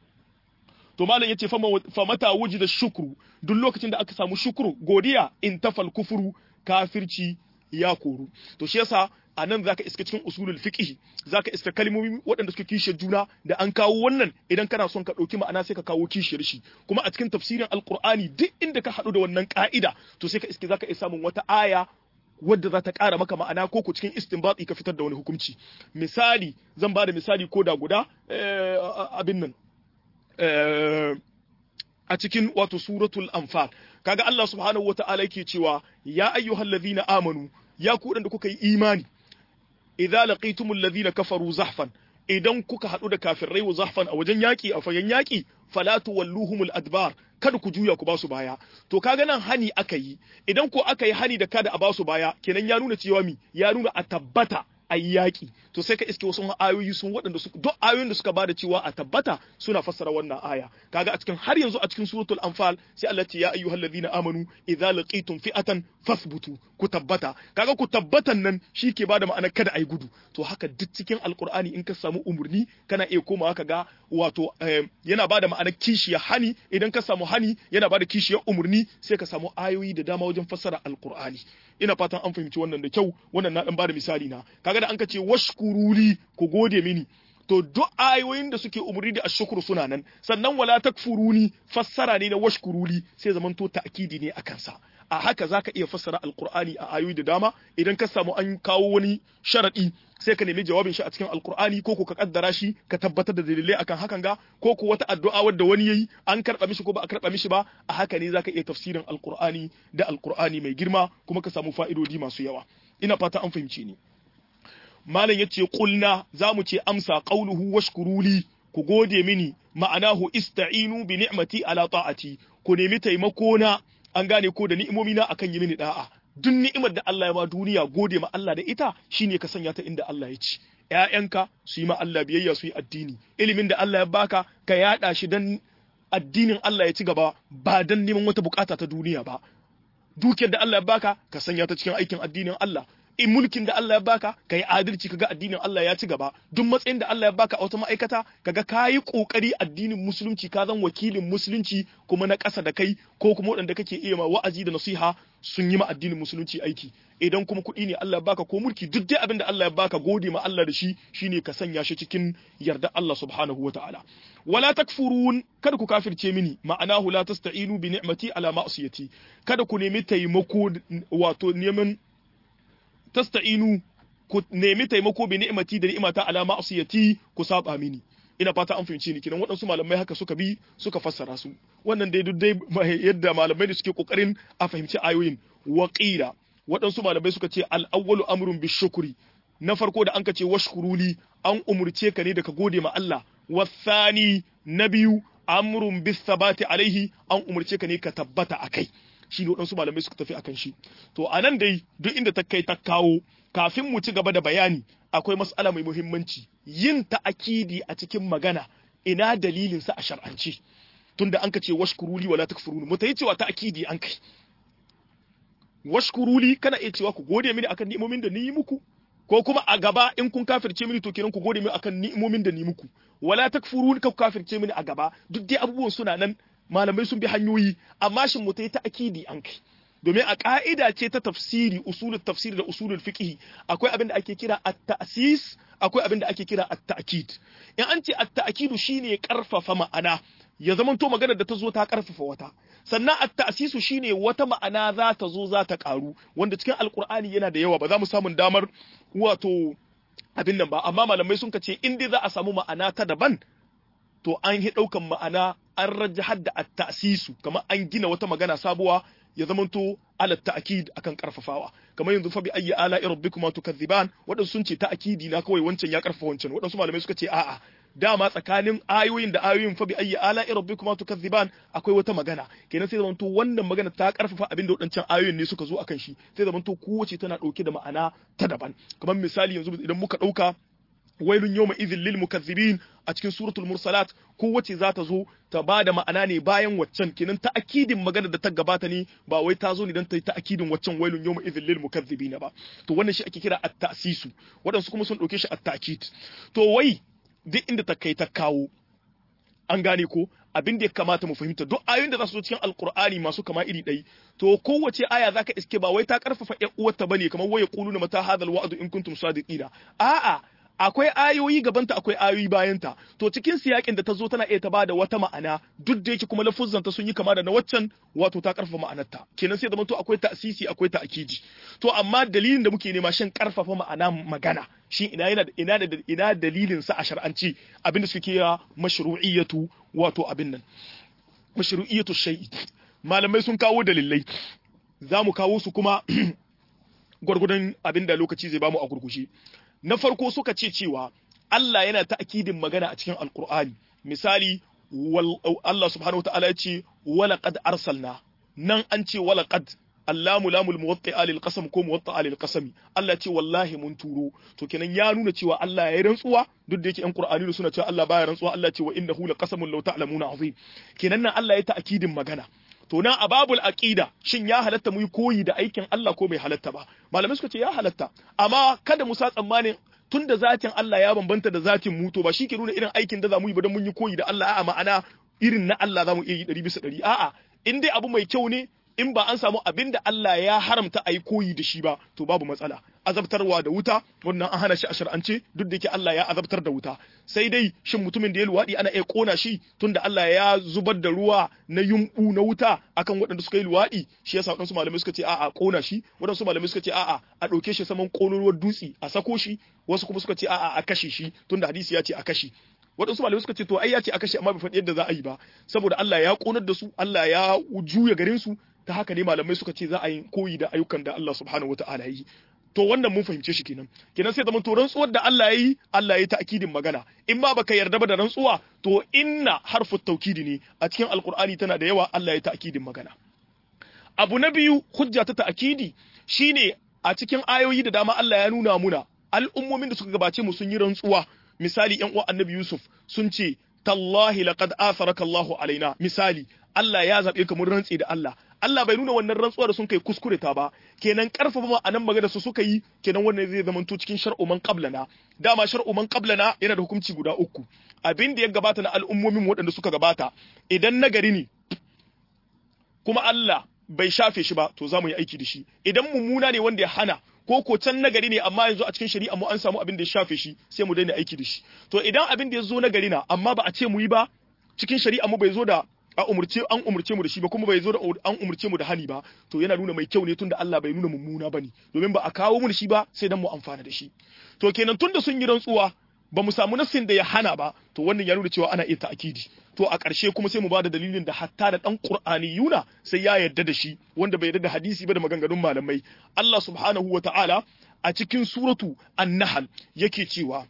to malam yace fa mata wujida shukru duk lokacin da aka samu shukru godiya in tafal kufuru kafirci ya koru to shi yasa a nan zaka iska cikin usulul fiqh zaka iska kalmomi waɗanda suke kishiyar juna da an kawo wannan idan kana son ka ɗauki ma'ana sai ka kawo kishiyar shi kuma a cikin tafsirin alqur'ani duk inda ka haɗu da wannan ka'ida to sai ka iske zaka iya samun wata aya wadda za ta ƙara maka ma'ana ko ku cikin istinbati ka fitar da wani hukunci misali zan ba da misali ko da guda abin nan a cikin wato suratul anfal kaga Allah subhanahu wata'ala yake cewa ya ayyuhallazina amanu ya ku da kuka yi imani idza laqitumul ladhina kafaru zahfan idan kuka haɗu da kafirai wa zahfan a wajen yaƙi a fagen yaƙi fala tuwalluhumul adbar kada ku juya ku basu baya to kaga nan hani aka yi idan ko aka yi hani da kada a basu baya kenan ya nuna cewa mi ya nuna a tabbata a yi yaƙi to sai ka iske wasu ayoyi sun waɗanda su duk ayoyin da suka bada cewa a tabbata suna fassara wannan aya kaga a cikin har yanzu a cikin suratul anfal sai Allah ce ya ayyuhal ladina amanu idza laqitum fi'atan fasbutu ku tabbata kaga ku tabbatan nan shi ke bada ma'anar kada ayi gudu to haka duk cikin alqur'ani in ka samu umurni kana iya komawa kaga wato yana bada ma'anar kishiya hani idan ka samu hani yana bada kishiyar umurni sai ka samu ayoyi da dama wajen fassara alqur'ani ina fatan an fahimci wannan da kyau wannan na dan bada misali na kaga da an ka ce washkuruli ku gode mini to duk ayoyin da suke umurni da ashkuru suna nan sannan wala takfuruni fassara ne na washkuruli sai zaman to ta'kidi ne akan sa a haka zaka iya fassara alqur'ani a ayoyi da dama idan ka samu an kawo wani sharadi sai ka nemi jawabin shi a cikin alqur'ani ko ko ka kaddara shi ka tabbatar da dalilai akan hakan ga ko ko wata addu'a wadda wani yayi an karba mishi ko ba a karba mishi ba a haka ne zaka iya tafsirin alqur'ani da alqur'ani mai girma kuma ka samu fa'idodi masu yawa ina fata an fahimci ni malam yace qulna zamu ce amsa qauluhu washkuruli ku gode mini ma'anahu ista'inu bi ni'mati ala ta'ati ku nemi taimako na an gane ko da ni'imomi na akan yi mini da'a duk ni'imar da Allah ya ba duniya gode ma Allah da ita shine ka sanya ta inda Allah ya ci ƴaƴanka su yi ma Allah biyayya su yi addini ilimin da Allah ya baka ka yada shi dan addinin Allah ya ci gaba ba dan neman wata bukata ta duniya ba dukiyar da Allah ya baka ka sanya ta cikin aikin addinin Allah in mulkin da Allah ya baka ka yi adalci kaga addinin Allah ya ci gaba duk matsayin da Allah ya baka a wata ma'aikata kaga ka yi kokari addinin musulunci ka zan wakilin musulunci kuma na ƙasa da kai ko kuma waɗanda kake iya ma wa'azi da nasiha sun yi ma addinin musulunci aiki idan kuma kuɗi ne Allah ya baka ko mulki duk dai abin da Allah ya baka gode ma Allah da shi shine ka sanya shi cikin yarda Allah subhanahu wata'ala wala takfurun kada ku kafirce mini ma'anahu la tasta'inu bi ni'mati ala ma'siyati kada ku nemi taimako wato neman tasta'inu ku nemi taimako bi ni'mati da ni'mata ala ma'siyati ku saba mini ina fata an fahimci ni kinan waɗansu malamai haka suka bi suka fassara su wannan dai duk dai yadda malamai da suke kokarin a fahimci ayoyin waqila waɗansu malamai suka ce al-awwalu amrun bi shukri na farko da an ka ce washkuruli an umurce ka ne da ka gode ma Allah wasani na biyu amrun bis sabati alaihi an umurce ka ne ka tabbata akai shi ne waɗansu malamai suka tafi akan shi to a nan dai duk inda ta kai ta kawo kafin mu ci gaba da bayani akwai mas'ala mai muhimmanci yin ta'akidi a cikin magana ina dalilin sa a shar'anci tunda an ka ce washkuruli wala takfuruni mu tayi cewa ta'akidi an kai washkuruli kana iya cewa ku gode mini akan ni'imomin da ni yi muku ko kuma a gaba in kun kafirce mini to kenan ku gode mini akan ni'imomin da ni muku wala takfuruni ka ku kafirce mini a gaba duk dai abubuwan suna nan malamai sun bi hanyoyi amma shin mu ta yi ta'akidi an kai domin a ka'ida ce ta tafsiri usulul tafsiri da usulul fiqh akwai abin da ake kira at-ta'sis akwai abin da ake kira at-ta'kid in an ce at-ta'kidu shine karfafa ma'ana ya zamanto maganar da ta zo ta karfafa wata sannan at-ta'sisu shine wata ma'ana za ta zo za ta karu wanda cikin alqur'ani yana da yawa ba za mu samu damar wato abin nan ba amma malamai sun ce in dai za a samu ma'ana ta daban to an yi ɗaukan ma'ana an rajahar da at-ta'sisu kamar an gina wata magana sabuwa ya zamanto ala ta'kid akan karfafawa kamar yanzu fa bi ayyi ala rabbikuma tukazziban wadansu sun ce ta'kidi na kawai wancan ya karfafa wancan wadansu malamai suka ce a'a dama tsakanin ayoyin da ayoyin fa bi ayyi ala rabbikuma tukazziban akwai wata magana kenan sai zamanto wannan magana ta karfafa abin da wadancan ayoyin ne suka zo akan shi sai zamanto kowace tana dauke da ma'ana ta daban kamar misali yanzu idan muka dauka wailun yawma idhil lil mukaththibin a cikin suratul mursalat kowace za ta zo ta ba da ma'ana ne bayan waccan kenan ta'akidin magana da ta gabata ne ba wai ta zo ne don ta yi ta'akidin waccan wailun yawma idhil lil mukaththibin ba to wannan shi ake kira at-ta'sisu waɗansu kuma sun ɗauke shi at-ta'kid to wai duk inda ta kai ta kawo an gane ko abin da ya kamata mu fahimta duk ayoyin da za su zo cikin alkur'ani masu kama iri ɗai to kowace aya zaka iske ba wai ta karfafa ƴan uwarta bane kamar waya quluna mata hadal wa'du in kuntum sadiqina a'a akwai ayoyi gabanta akwai ayoyi bayanta to cikin siyakin da ta zo tana iya ta bada wata ma'ana duk da yake kuma lafuzzanta sun yi kama da na waccan wato ta karfafa ma'anarta kenan sai da to akwai ta'sisi akwai ta'kidi to amma dalilin da muke nema shin karfafa ma'ana magana shi ina yana ina da ina dalilin sa a shar'anci abinda suke kira mashru'iyatu wato abin nan mashru'iyatu shay'i malamai sun kawo dalilai za mu kawo su kuma gwargwadon abin da lokaci zai bamu a gurgushe na farko suka ce cewa Allah yana ta'kidin magana a cikin alkur'ani misali Allah subhanahu wataala ya ce walaqad arsalna nan an ce walaqad allamu lamul muwatta lil qasam ko muwatta lil qasam Allah ce wallahi mun turo to kenan ya nuna cewa Allah ya yi rantsuwa duk da yake yan Qur'ani suna cewa Allah baya rantsuwa Allah ce wa innahu laqasamun law ta'lamuna azim kenan nan Allah ya ta'kidin magana to nan a babul aqida shin ya halatta mu yi koyi da aikin Allah ko bai halatta ba malamai suka ce ya halatta amma kada mu sa tsammanin tun da zatin Allah ya bambanta da zatin mu to ba shi ke nuna irin aikin da za mu yi ba don mun yi koyi da Allah a'a ma'ana irin na Allah za mu iya yi ɗari bisa ɗari a'a in dai abu mai kyau ne in ba an samu abin da Allah ya haramta a yi koyi da shi ba to babu matsala azabtarwa da wuta wannan an hana shi a shar'ance duk da yake Allah ya azabtar da wuta sai dai shin mutumin da ya luwaɗi ana iya kona shi tunda Allah ya zubar da ruwa na yumbu na wuta akan waɗanda suka yi luwaɗi shi yasa waɗansu malamai suka ce a'a kona shi waɗansu malamai suka ce a'a a ɗauke shi saman ƙololuwar dutse a sako shi wasu kuma suka ce a'a a kashe shi tunda hadisi ya ce a kashe waɗansu malamai suka ce to ai ya ce a kashe amma bai faɗi yadda za a yi ba saboda Allah ya ƙonar da su Allah ya juya garin su ta haka ne malamai suka ce za a yi koyi da ayyukan da Allah subhanahu wataala yi to wannan mun fahimce shi kenan kenan sai zaman to rantsuwar da Allah ya yi Allah ya yi ta'kidin magana in ma baka yarda ba da rantsuwa to inna harfu taukidi ne a cikin alqur'ani tana da yawa Allah ya yi ta'kidin magana abu na biyu hujja ta ta'kidi shine a cikin ayoyi da dama Allah ya nuna muna al'ummomin da suka gabace mu sun yi rantsuwa misali yan uwan annabi Yusuf sun ce tallahi laqad atharaka Allahu alaina misali Allah ya zabe ka mun rantsi da Allah Allah bai nuna wannan rantsuwa da sun kai kuskure ta ba kenan karfafa ma'anan magana su suka yi kenan wannan zai zama to cikin shar'u man qablana dama shar'u man qablana yana da hukunci guda uku abin da ya gabata na al'ummomin waɗanda suka gabata idan nagari ne kuma Allah bai shafe shi ba to za mu yi aiki da shi idan mummuna ne wanda ya hana ko ko can nagari ne amma yanzu a cikin shari'a mu an samu abin da ya shafe shi sai mu daina aiki da shi to idan abin da ya zo nagari na amma ba a ce mu yi ba cikin shari'a mu bai zo da a umurce an umurce mu da shi ba kuma bai zo da an umurce mu da hani ba to yana nuna mai kyau ne tunda Allah bai nuna mummuna bane domin ba a kawo mu da shi ba sai dan mu amfana da shi to kenan tunda sun yi rantsuwa ba mu samu nassin da ya hana ba to wannan ya nuna cewa ana iya ta'kidi to a ƙarshe kuma sai mu bada dalilin da hatta da dan Qur'ani yuna sai ya yarda da shi wanda bai yarda da hadisi ba da maganganun malamai Allah subhanahu wa ta'ala a cikin suratu an-nahl yake cewa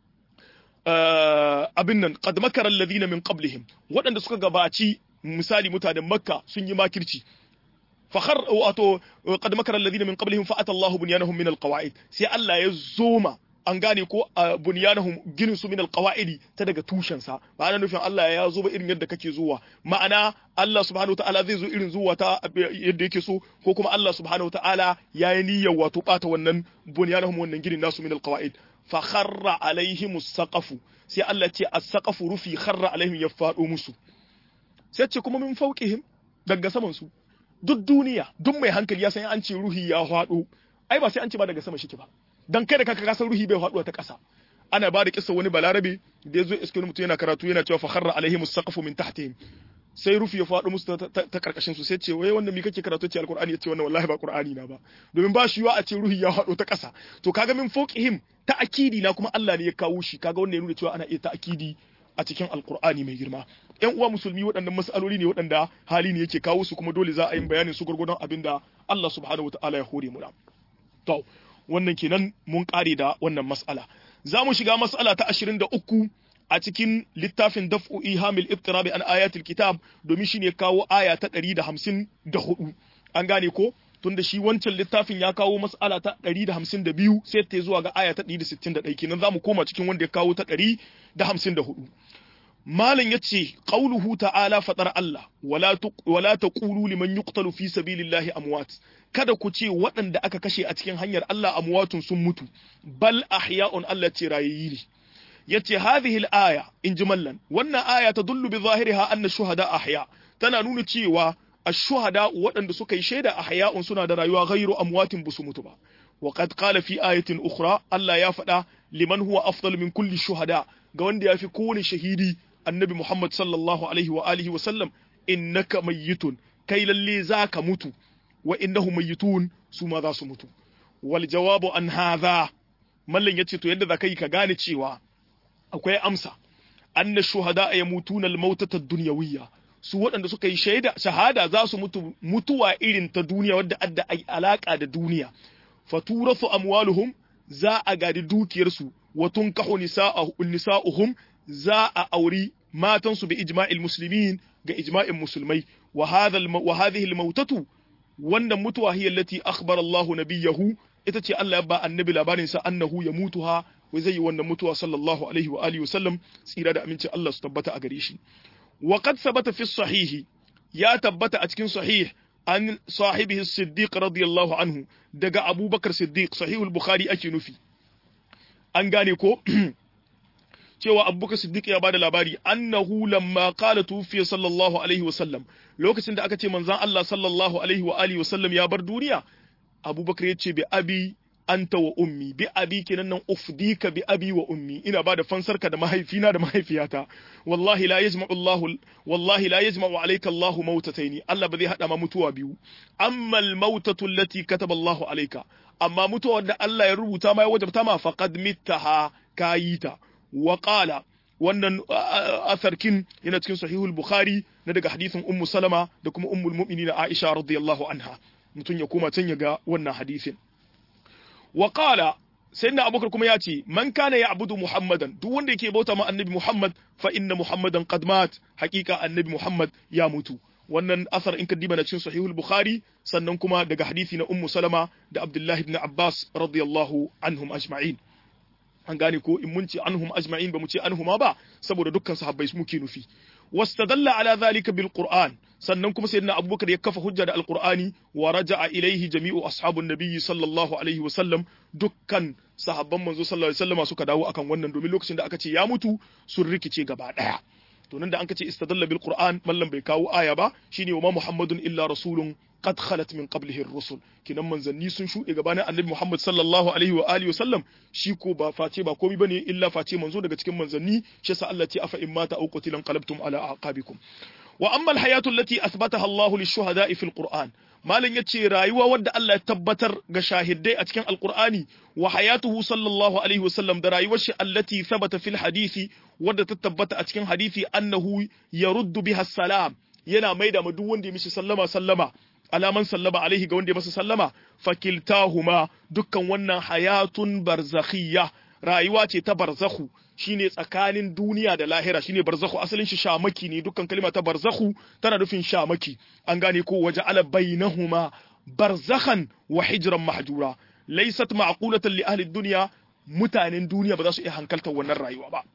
abin nan qad makara alladhina min qablihim waɗanda suka gabaci misali mutanen makka sun yi makirci fakhar wato qad makara alladhina min qablihim fa ata Allahu bunyanahum min alqawaid sai Allah ya zoma an gane ko bunyanahum ginin su min alqawaidi ta daga tushen sa ba ana nufin Allah ya zo ba irin yadda kake zuwa ma'ana Allah subhanahu wataala zai zo irin zuwa ta yadda yake so ko kuma Allah subhanahu wataala ya yi niyyar wato bata wannan bunyanahum wannan ginin nasu min alqawaid fa kharra alaihim saqafu sai Allah ce as-saqafu rufi kharra alaihim ya fado musu sai ce kuma min fauqihim daga saman su duk duniya duk mai hankali ya san an ce ruhi ya fado ai ba sai an ce ba daga sama shi ba dan kai da kaka ka san ruhi bai faduwa ta ƙasa ana ba da kissa wani balarabe da yazo iske mutum yana karatu yana cewa fa kharra alaihim as-saqafu min tahtihim sai rufi ya faɗo musu ta karkashin su sai ce wai wanda mi kake karatu ce alqur'ani ya ce wannan wallahi ba qur'ani na ba domin ba shi a ce ruhi ya faɗo ta ƙasa to kaga min fawqihim ta akidi na kuma Allah ne ya kawo shi kaga wanda ya nuna cewa ana iya ta akidi a cikin alqur'ani mai girma ƴan uwa musulmi waɗannan mas'aloli ne waɗanda hali ne yake kawo su kuma dole za a yi bayanin su gurgurdan abinda Allah subhanahu wataala ya hore mu da to wannan kenan mun kare da wannan mas'ala za mu shiga mas'ala ta 23 a cikin littafin daf'u ihamil iftirabi an ayatul kitab domin shine kawo aya ta 154 an gane ko tunda shi wancan littafin ya kawo mas'ala ta 152 sai ta zuwa ga aya ta 161 kenan zamu koma cikin wanda ya kawo ta 154 malam yace qauluhu ta'ala fadar Allah wala wala taqulu liman yuqtalu fi sabilillahi amwat kada ku ce waɗanda aka kashe a cikin hanyar Allah amwatun sun mutu bal ahya'un Allah ce rayayi ne yace hadhihi al-aya in jimallan wannan aya tadullu bi zahiriha anna shuhada ahya tana nuna cewa ash-shuhada waɗanda suka yi shaida ahya'un suna da rayuwa ghairu amwatin busu mutu ba wa qad qala fi ayatin ukhra Allah ya faɗa liman huwa afdal min kulli shuhada ga wanda yafi kowane shahidi annabi Muhammad sallallahu alaihi wa alihi wa sallam innaka mayyitun kai lalle zaka mutu wa innahum mayyitun su ma za su mutu wal jawabu an hadha mallan yace to yadda zaka yi ka gane cewa akwai amsa anna shuhada yamutuna al-mautata ad-dunyawiyya su waɗanda suka yi shaida shahada za su mutu mutuwa irin ta duniya wadda adda alaka da duniya faturasu amwaluhum za a gadi dukiyarsu wa tunkahu nisa'uhum za a auri matansu bi ijma'il muslimin ga ijma'in musulmai wa hadha wa hadhihi al-mautatu wannan mutuwa hiya allati akhbara Allahu nabiyahu ita ce Allah ya ba annabi labarin sa annahu ya mutuha wai zai yi wannan mutuwa sallallahu alaihi wa alihi wasallam tsira da amincin Allah su tabbata a gare shi wa qad sabata fi sahihi ya tabbata a cikin sahih an sahibihi siddiq radiyallahu anhu daga abubakar siddiq sahihul bukhari ake nufi an gane ko cewa abubakar siddiq ya bada labari annahu lamma qala tufiya sallallahu alaihi wasallam lokacin da aka ce manzon Allah sallallahu alaihi wa alihi wasallam ya bar duniya abubakar ya ce bi abi anta wa ummi bi abi kenan nan ufdika bi abi wa ummi ina bada fansarka da mahaifina da mahaifiyata wallahi la yajma'u Allah wallahi la yajma'u alayka Allah mautataini Allah ba zai hada ma mutuwa biyu amma al mautatu allati kataba Allah alayka amma mutuwa da Allah ya rubuta ma ya wajabta ma faqad mittaha kayita wa qala wannan asarkin yana cikin sahihul bukhari na daga hadisin ummu salama da kuma ummul mu'minin aisha radiyallahu anha mutun ya koma can ya ga wannan hadisin wa qala sayyidina abubakar kuma ya ce man kana ya'budu muhammadan duk wanda yake bauta ma annabi muhammad fa inna muhammadan qad mat haqiqa annabi muhammad ya mutu wannan asar in ka diba na cikin sahihul bukhari sannan kuma daga hadisi na ummu salama da abdullahi ibn abbas radiyallahu anhum ajma'in an gane ko in mun ce anhum ajma'in ba mu ce anhuma ba saboda dukkan sahabbai muke nufi wastadalla ala zalika bil qur'an sannan kuma sayyidina abubakar ya kafa hujja da alqur'ani wa raja'a ilaihi jami'u ashabun nabiyyi sallallahu alaihi wa sallam dukkan sahabban manzo sallallahu alaihi wasallama suka dawo akan wannan domin lokacin da aka ce ya mutu sun rikice gaba daya to nan da an kace istadalla bil qur'an mallam bai kawo aya ba shine wa ma muhammadun illa rasulun qad khalat min qablihi ar-rusul kinan manzanni sun shuɗe gabanin annabi Muhammad sallallahu alaihi wa alihi wasallam shi ko ba face ba komai bane illa face manzo daga cikin manzanni shi yasa Allah ce afa in mata aw qutilan qalabtum ala aqabikum wa amma al-hayatu allati athbataha Allah lish-shuhada'i fil Qur'an malam yace rayuwa wadda Allah ya tabbatar ga shahidai a cikin alqur'ani wa hayatuhu sallallahu alaihi wasallam da rayuwar shi allati thabata fil hadisi wadda ta tabbata a cikin hadisi annahu yaruddu biha salam yana maida ma duk wanda ya mishi sallama sallama alaman sallama alaihi ga wanda ya masa sallama fakiltahuma dukkan wannan hayatun barzakhiyya rayuwa ce ta barzakhu shine tsakanin duniya da lahira shine barzakhu asalin shi shamaki ne dukkan kalma ta barzakhu tana nufin shamaki an gane ko waje ala bainahuma barzakhan wa hijran mahjura laysat ma'qulatan li ahli dunya mutanen duniya ba za su iya hankaltar wannan rayuwa ba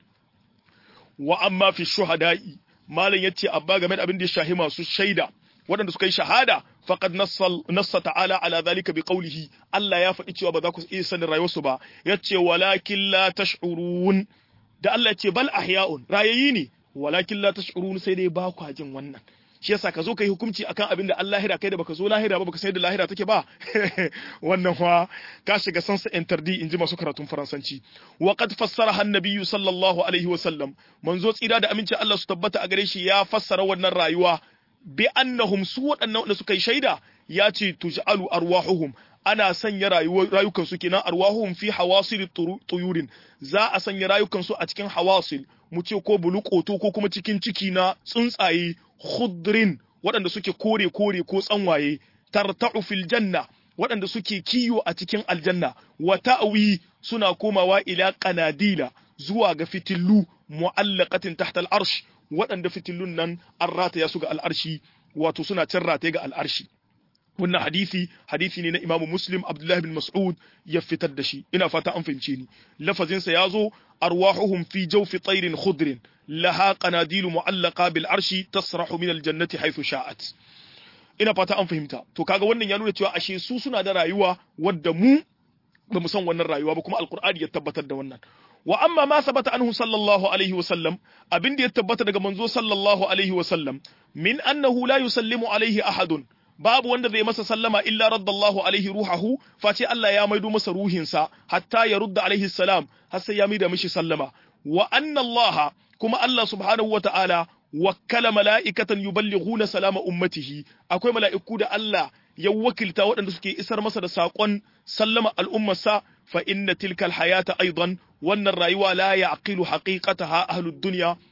wa amma fi shuhada'i malam yace abba game da abin da ya shahi masu shaida waɗanda suka yi shahada faqad nassa ta'ala ala zalika bi qawlihi Allah ya faɗi cewa ba za ku iya sanin rayuwarsu ba yace walakin la tash'urun da Allah yace bal ahya'un rayayi ne walakin la tash'urun sai dai ba ku jin wannan shi yasa ka zo ka yi hukunci akan abin da Allah lahira kai da baka zo lahira ba baka san da lahira take ba wannan fa ka shiga sansa interdi inji masu karatun faransanci wa qad fassara annabiyyu sallallahu alaihi wa sallam manzo tsira da aminci Allah su tabbata a gare shi ya fassara wannan rayuwa bi annahum su waɗannan da suka yi shaida ya ce tuj'alu arwahuhum ana sanya rayukan su kenan arwahuhum fi hawasil tuyurin za a sanya rayukan su a cikin hawasil mu ce ko bulukoto ko kuma cikin ciki na tsuntsaye khudrin waɗanda suke kore kore ko tsanwaye tarta'u fil janna waɗanda suke kiyo a cikin aljanna wa ta'wi suna komawa ila qanadila zuwa ga fitillu mu'allaqatin tahta al-arsh waɗanda fitillun nan an rataya su ga al'arshi wato suna can rataye ga al'arshi wannan hadisi hadisi ne na imamu muslim abdullahi bin mas'ud ya fitar da shi ina fata an fahimce ni lafazinsa ya zo arwahuhum fi jawfi tayrin khudrin laha qanadilu mu'allaqa bil arshi tasrahu min al jannati haythu sha'at ina fata an fahimta to kaga wannan ya nuna cewa ashe su suna da rayuwa wadda mu ba mu san wannan rayuwa ba kuma alqur'ani ya tabbatar da wannan wa amma ma sabata anhu sallallahu alaihi wa sallam abin da ya tabbata daga manzo sallallahu alaihi wa sallam min annahu la yusallimu alaihi ahadun babu wanda zai masa sallama illa raddallahu alaihi ruhahu face Allah ya maido masa ruhinsa hatta ya rudda alaihi salam har sai ya maida mishi sallama wa anna Allah kuma Allah subhanahu wa ta'ala wakkala mala'ikatan yuballighuna salama ummatihi akwai mala'iku da Allah ya wakilta waɗanda suke isar masa da saƙon sallama al'ummarsa fa inna tilkal hayata aidan wannan rayuwa la ya'qilu haqiqataha ahlud dunya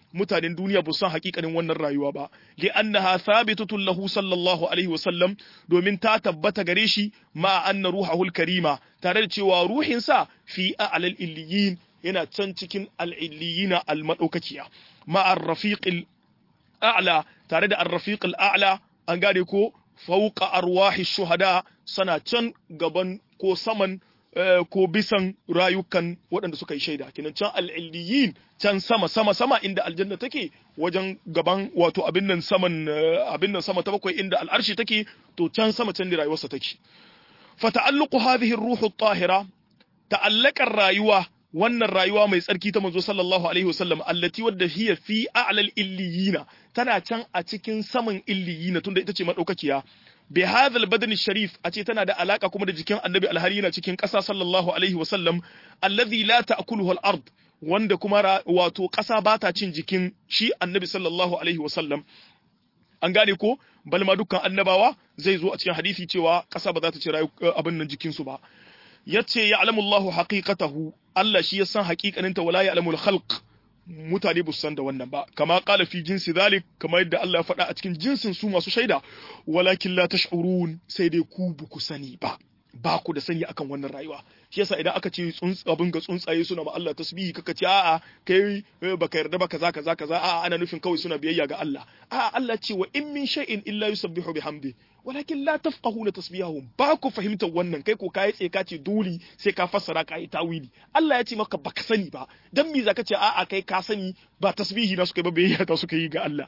mutanen duniya ba san hakikanin wannan rayuwa ba li annaha thabitatun lahu sallallahu alaihi wasallam domin ta tabbata gare shi ma anna ruhahul karima tare da cewa ruhinsa fi a'lal illiyin yana can cikin al-illiyina al-madaukakiya ma ar-rafiqil a'la tare da ar-rafiqil a'la an gane ko fauqa arwahi shuhada sana can gaban ko saman ko bisan rayukan waɗanda suka yi shaida kinan can al'illiyin can sama sama sama inda aljanna take wajen gaban wato abin nan saman abin nan sama ta bakwai inda al'arshi take to can sama can da rayuwarsa take fa ta'alluqu hadhihi ar-ruhu at-tahira ta'allaqar rayuwa wannan rayuwa mai tsarki ta manzo sallallahu alaihi wasallam allati wadda hiya fi a'lal illiyina tana can a cikin saman illiyina tunda ita ce madaukakiya bi hadhal badani sharif a ce tana da alaka kuma da jikin annabi alhari yana cikin ƙasa sallallahu alaihi wasallam alladhi la ta'kuluhu al-ard wanda kuma wato ƙasa ba ta cin jikin shi annabi sallallahu alaihi wasallam an gane ko bal ma dukkan annabawa zai zo a cikin hadisi cewa ƙasa ba za ta ci abin nan jikinsu ba yace ya'lamu Allahu haqiqatahu Allah shi ya san haƙiƙaninta wala ya'lamul khalq mutane ba su san da wannan ba kama qala fi jinsi zalik kama yadda Allah ya faɗa a cikin jinsin su masu shaida walakin la tash'urun sai dai ku ba ku sani ba ba ku da sani akan wannan rayuwa shi yasa idan aka ce tsuntsu abin ga tsuntsaye suna ma Allah tasbihi kaka ce a'a kai baka yarda ba kaza kaza kaza a'a ana nufin kawai suna biyayya ga Allah a'a Allah ce wa in min shay'in illa yusabbihu bihamdi walakin la tafqahuna tasbihahum ba ku fahimtar wannan kai ko kai tsaye ka ce dole sai ka fassara ka yi tawili Allah ya ce maka baka sani ba dan me zaka ce a'a kai ka sani ba tasbihi na suka yi ba biyayya ta suka yi ga Allah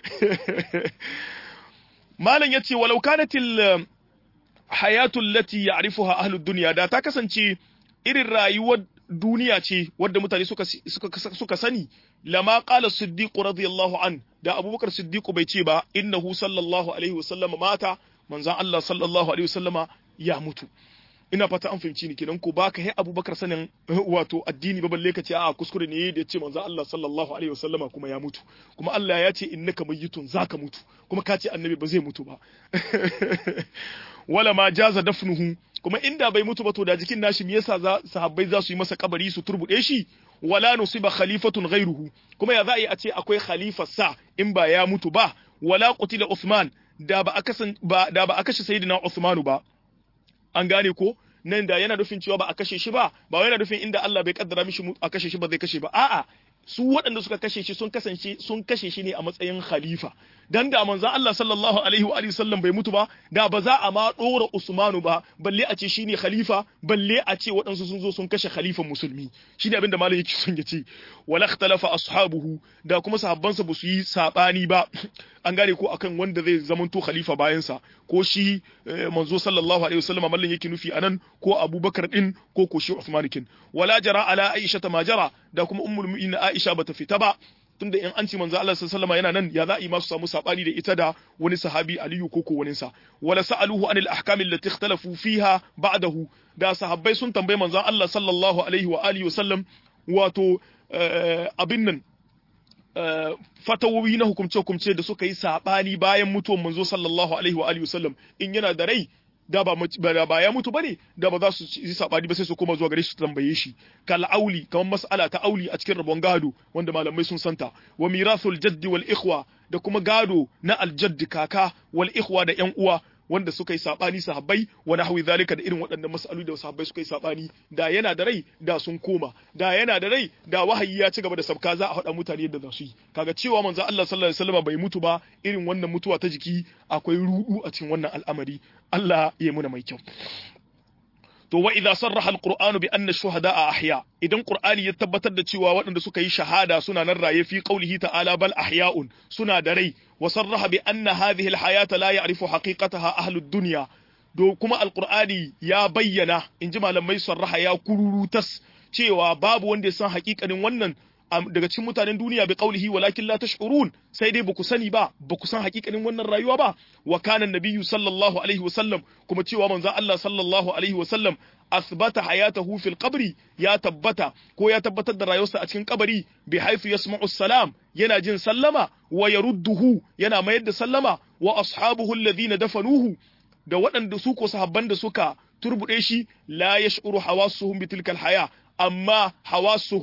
malam yace walau kanatil hayatul lati ya'rifuha ahlud dunya da ta kasance irin rayuwar duniya ce wadda mutane suka suka suka sani lama qala siddiq radiyallahu an da abubakar siddiq bai ce ba innahu sallallahu alaihi wasallama mata manzon Allah sallallahu alaihi wasallama ya mutu ina fata an fahimci ni kenan ko baka yi abubakar sanin wato addini ba balle ka ce a kuskure ne da ya ce manzon Allah sallallahu alaihi wasallama kuma ya mutu kuma Allah ya ce innaka mayyitun zaka mutu kuma ka ce annabi ba zai mutu ba wala ma jaza dafnuhu kuma inda bai mutu ba to da jikin nashi me yasa sahabbai za su yi masa kabari su turbude shi wala nusiba khalifatun ghairuhu kuma ya za a ce akwai khalifa sa in ba ya mutu ba wala qutila Uthman da ba aka ba da ba a kashe sayyidina Uthmanu ba an gane ko nan da yana nufin cewa ba a kashe shi ba ba yana nufin inda Allah bai kaddara mishi a kashe shi ba zai kashe ba a'a su waɗanda suka kashe shi sun kasance sun kashe shi ne a matsayin khalifa dan da manzon Allah sallallahu alaihi wa sallam bai mutu ba da ba za a ma dora Usmanu ba balle a ce shine khalifa balle a ce waɗansu sun zo sun kashe khalifan musulmi shine abin da malam yake son ya ce wala ikhtalafa ashabuhu da kuma sahabbansa ba su yi sabani ba an gane ko akan wanda zai zamanto khalifa bayan sa ko shi manzo sallallahu alaihi wasallam mallan yake nufi anan ko Abubakar din ko ko shi Uthman kin wala jara ala Aisha ma jara da kuma ummul mu'minin Aisha bata fita ba tunda in an ci manzo Allah sallallahu alaihi yana nan ya za a yi masu samu sabani da ita da wani sahabi Aliyu ko ko wani sa wala sa'aluhu anil ahkam allati ikhtalafu fiha ba'dahu da sahabbai sun tambaye manzo Allah sallallahu alaihi wa alihi wasallam wato abin nan fatawowi na hukumce-hukumce da suka yi sabani bayan mutuwar manzo sallallahu alaihi wa alihi wasallam in yana da rai da ba da ba ya mutu bane da ba za su yi sabani ba sai su koma zuwa gare shi su tambaye shi kal auli kamar mas'ala ta auli a cikin rabon gado wanda malamai sun santa wa mirathul jaddi wal ikhwa da kuma gado na aljadd kaka wal ikhwa da yan uwa wanda suka yi sabani sahabbai wa nahwi zalika da irin waɗannan mas'alu da sahabbai suka yi sabani da yana da rai da sun koma da yana da rai da wahayi ya ci gaba da sabka za a faɗa mutane yadda za su yi kaga cewa manzo Allah sallallahu alaihi wasallam bai mutu ba irin wannan mutuwa ta jiki akwai rudu a cikin wannan al'amari Allah ya muna mai kyau to wa idza sarraha alqur'anu bi anna shuhada'a ahya idan qur'ani ya tabbatar da cewa waɗanda suka yi shahada suna nan raye fi qaulihi ta'ala bal ahya'un suna da rai wa sarraha bi anna hadhihi alhayata la ya'rifu haqiqataha ahlu dunya do kuma alqur'ani ya bayyana inji malamai sarraha ya kururutas cewa babu wanda ya san haƙiƙanin wannan daga cikin mutanen duniya bi qaulihi walakin la tash'urun sai dai baku sani ba baku san hakikanin wannan rayuwa ba wa kana nabiyyu sallallahu alaihi wasallam kuma cewa manzo Allah sallallahu alaihi wasallam asbata hayatahu fil qabri ya tabbata ko ya tabbatar da rayuwarsa a cikin kabari bi haythu yasma'u salam yana jin sallama wa yarudduhu yana mayar da sallama wa ashabuhu alladhina dafanuhu da waɗanda su ko sahabban da suka turbude shi la yash'uru hawasuhum bi tilkal haya amma hawasuhum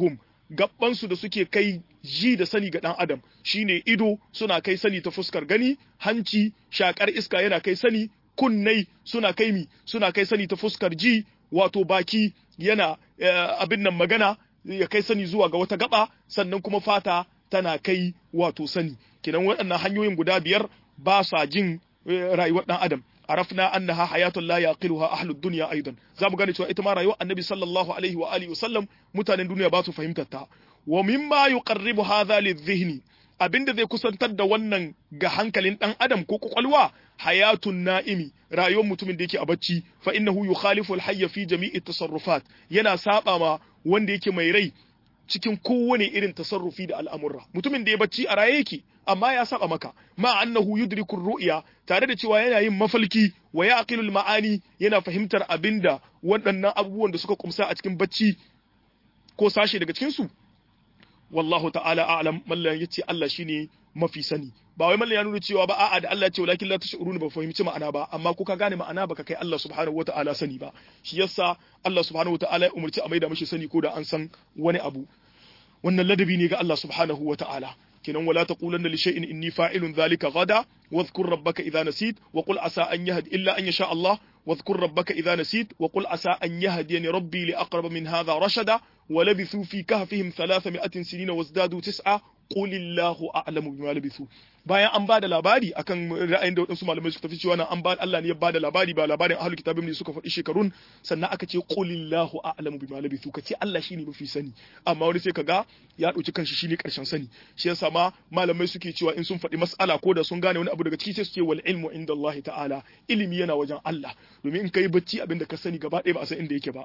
gabbansu da suke kai ji da sani ga dan adam shine ido suna kai sani ta fuskar gani hanci shakar iska yana kai sani kunnai suna kai mi suna kai sani ta fuskar ji wato baki yana abin nan magana ya kai sani zuwa ga wata gaba sannan kuma fata tana kai wato sani kinan waɗannan hanyoyin guda biyar ba sa jin rayuwar dan adam arafna annaha hayatun la yaqiluha ahlud dunya aidan zamu gane cewa ita ma rayuwar annabi sallallahu alaihi wa alihi wasallam mutanen duniya ba su fahimtar ta wa mimma yuqarribu hadha lidhihni abinda zai kusantar da wannan ga hankalin dan adam ko kwakwalwa hayatun na'imi rayuwar mutumin da yake a bacci fa innahu yukhalifu al-hayya fi jami'i tasarrufat yana saba ma wanda yake mai rai cikin kowane irin tasarrufi da al'amurra mutumin da ya bacci a raye yake amma ya saba maka ma annahu yudriku ru'ya tare da cewa yana yin mafalki wa yaqilul ma'ani yana fahimtar abinda waɗannan abubuwan da suka kumsa a cikin bacci ko sashe daga cikin su wallahu ta'ala a'lam mallan yace Allah shine mafi sani ba wai mallan ya nuna cewa ba a'a da Allah ya ce walakin la tashuruna ba fahimci ma'ana ba amma ko ka gane ma'ana baka kai Allah subhanahu wata'ala sani ba shi yasa Allah subhanahu wata'ala ya umarci a maida mishi sani ko da an san wani abu wannan ladabi ne ga Allah subhanahu wata'ala kinan wala taqulanna li shay'in inni fa'ilun dhalika gada wadhkur rabbaka idha nasit wa qul asa an yahdi illa an yasha Allah واذكر ربك إذا نسيت وقل عسى أن يهديني ربي لأقرب من هذا رشدا ولبثوا في كهفهم ثلاثمائة سنين وازدادوا تسعة قل الله أعلم بما لبثوا bayan an bada labari akan ra'ayin da wadansu malamai suka tafi cewa nan an ba Allah ne ya bada labari ba labarin ahlul kitabin ne suka faɗi shekarun sannan aka ce qulillahu a'lamu bima labithu ka ce Allah shine mafi sani amma wani sai kaga ya dauki kanshi shine karshen sani shi yasa ma malamai suke cewa in sun faɗi mas'ala ko da sun gane wani abu daga ciki sai su ce wal ilmu inda Allah ta'ala ilimi yana wajen Allah domin in kai bacci abinda ka sani gaba ɗaya ba a san inda yake ba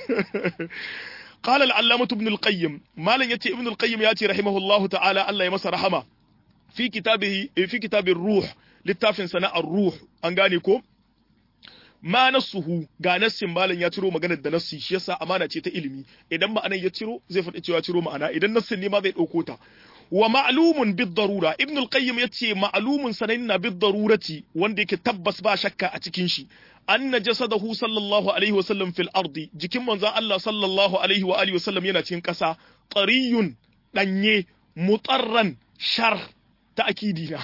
قال العلامة ابن القيم ما لن يتي ابن القيم ياتي رحمه الله تعالى الله يمس رحمه في كتابه في كتاب الروح littafin sana'ar ruh an gane ko ma nassuhu ga nassin malam ya ciro maganar da nassi shi yasa amana ce ta ilimi idan ma'anar ya ciro zai faɗi cewa ciro ma'ana idan nassin ne ma zai ɗauko ta wa ma'lumun bid darura ibn al-qayyim yace ma'lumun sananna bid darurati wanda yake tabbas ba shakka a cikin shi anna jasadahu sallallahu alaihi wa sallam fil ardi jikin manzon Allah sallallahu alaihi wa alihi wa sallam yana cikin ƙasa qariyun danye mutarran shar ta'kidi na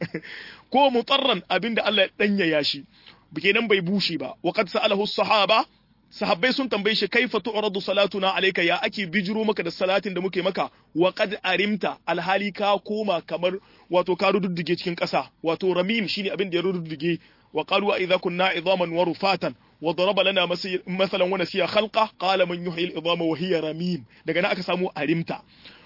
ko mutarran abinda Allah ya danyaya shi kenan bai bushe ba wa qad sa'alahu sahaba sahabbai sun tambaye shi kaifa tu'radu salatuna alayka ya ake bijiro maka da salatin da muke maka wa qad arimta alhali ka koma kamar wato ka rududdige cikin ƙasa wato ramim shine abin da ya rududdige wa qalu idza kunna idhaman wa rufatan wa daraba lana masalan wa nasiya khalqa qala man yuhyi al-idhama wa hiya ramim daga nan aka samu arimta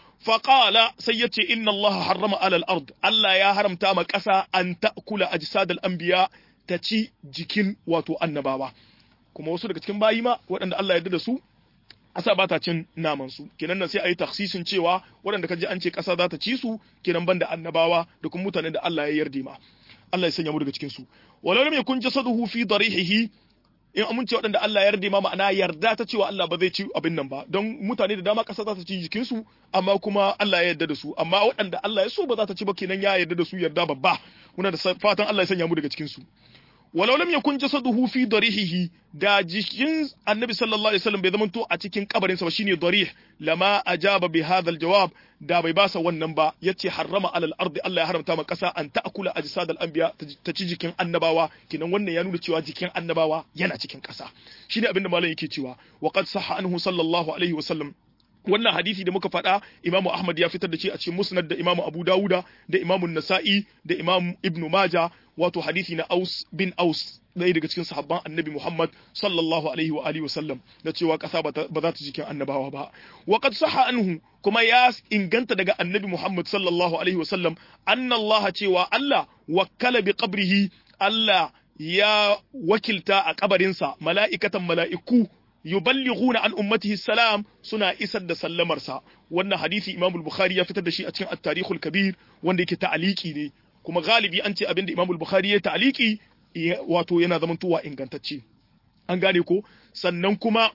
فقال سيتي إن الله حرم على الأرض ألا يا هرم تام قسا أن تأكل أجساد الأنبياء تشي جكين واتو النباوة kuma wasu daga cikin bayi ma waɗanda Allah ya yarda da su ƙasa ba ta cin naman su kenan nan sai a yi taksisin cewa waɗanda ka ji an ce ƙasa za ta ci su kenan banda annabawa da kuma mutanen da Allah ya yarda ma Allah ya sanya mu daga cikin su walau lam yakun jasaduhu fi darihihi in amince waɗanda Allah ya yarda ma ma'ana yarda ta cewa Allah ba zai ci abin nan ba don mutane da dama ƙasa za ta ci jikin su amma kuma Allah ya yarda da su amma waɗanda Allah ya so ba za ta ci ba kenan ya yarda da su yarda babba muna da fatan Allah ya sanya mu daga cikin su walau lam yakun jasaduhu fi darihihi da jikin annabi sallallahu alaihi wasallam bai zamanto a cikin kabarin sa ba shine darih lama ajaba bi hadha aljawab da bai basa wannan ba yace harrama alal ardi Allah ya haramta ma kasa an ta'kula ajsad al anbiya ta ci jikin annabawa kinan wannan ya nuna cewa jikin annabawa yana cikin kasa shine abinda malam yake cewa wa qad sahha anhu sallallahu alaihi wasallam wannan hadisi da muka faɗa imamu ahmad ya fitar da shi a cikin musnad da imamu abu dawuda da imamu nasa'i da imamu ibnu maja wato hadisi na aus bin aus ɗaya daga cikin sahabban annabi muhammad sallallahu alaihi wa alihi wasallam da cewa ƙasa ba za ta jikin annabawa ba wa qad sahha anhu kuma ya inganta daga annabi muhammad sallallahu alaihi wasallam anna allah cewa allah wakkala bi qabrihi allah ya wakilta a kabarinsa mala'ikatan mala'iku yuballighuna an ummatihi salam suna isar da sallamarsa wannan hadisi Imam al-Bukhari ya fitar da shi a cikin at-Tarikh al-Kabir wanda yake ta'aliki ne kuma galibi an ce abinda Imam al-Bukhari ya ta'aliki wato yana zamantowa ingantacce an gane ko sannan kuma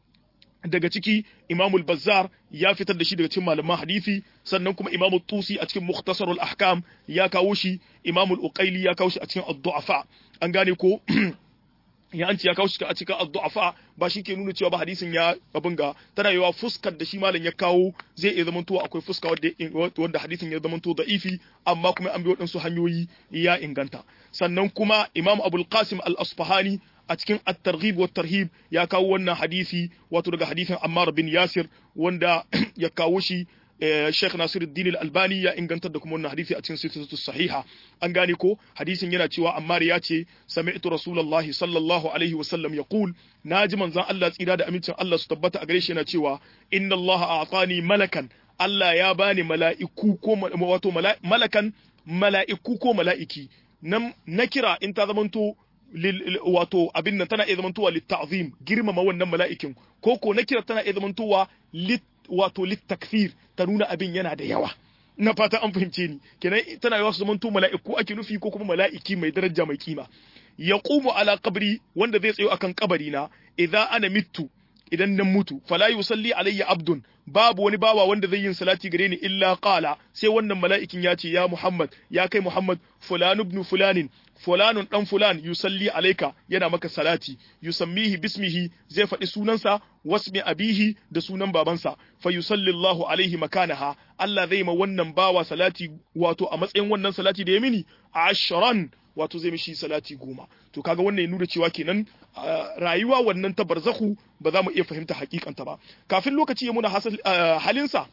daga ciki Imam al-Bazzar ya fitar da shi daga cikin malaman hadisi sannan kuma Imam tusi a cikin Mukhtasar al-Ahkam ya kawo shi Imam al-Uqayli ya kawo shi a cikin ad-Du'afa an gane ko ya an ce ya kawo shi a cikin addu'afa ba shi ke nuna cewa ba hadisin ya abin ga tana yawa fuskar da shi malam ya kawo zai iya zamanto akwai fuska wanda hadisin ya zamanto da'ifi amma kuma an bi waɗansu hanyoyi ya inganta sannan kuma imam abul qasim al-asfahani a cikin at-targhib wa tarhib ya kawo wannan hadisi wato daga hadisin ammar bin yasir wanda ya kawo shi Sheikh Nasiruddin Al-Albani ya ingantar da kuma wannan hadisi a cikin silsilatu sahiha an gane ko hadisin yana cewa Ammar ya ce sami'tu Rasulullahi sallallahu alaihi wa sallam yaqul naji manzon Allah tsira da amincin Allah su tabbata a gare shi yana cewa inna Allah a'tani malakan Allah ya bani mala'iku ko wato malakan mala'iku ko mala'iki nan na kira in ta zamanto wato abin nan tana iya zamantowa litta'zim girmama wannan mala'ikin ko ko na kira tana iya zamantowa lit wato littakfir ta nuna abin yana da yawa na fata an fahimce ni kenan tana yawa su zamanto mala'iku ake nufi ko kuma mala'iki mai daraja mai kima yaqumu ala qabri wanda zai tsayo akan kabari na idza ana mittu idan nan mutu fala yusalli alayya abdun babu wani bawa wanda zai yin salati gare ni illa qala sai wannan mala'ikin ya ce ya Muhammad ya kai Muhammad fulan ibn fulanin fulanun dan fulan yusalli alayka yana maka salati yusammihi bismihi zai faɗi sunansa wasmi abihi da sunan babansa fa yusalli Allahu alaihi makanaha Allah zai ma wannan bawa salati wato a matsayin wannan salati da ya mini ashran wato zai mishi salati goma to kaga wannan ya nuna cewa kenan rayuwa wannan ta barzahu ba za mu iya fahimta hakikanta ba kafin lokaci ya muna halinsa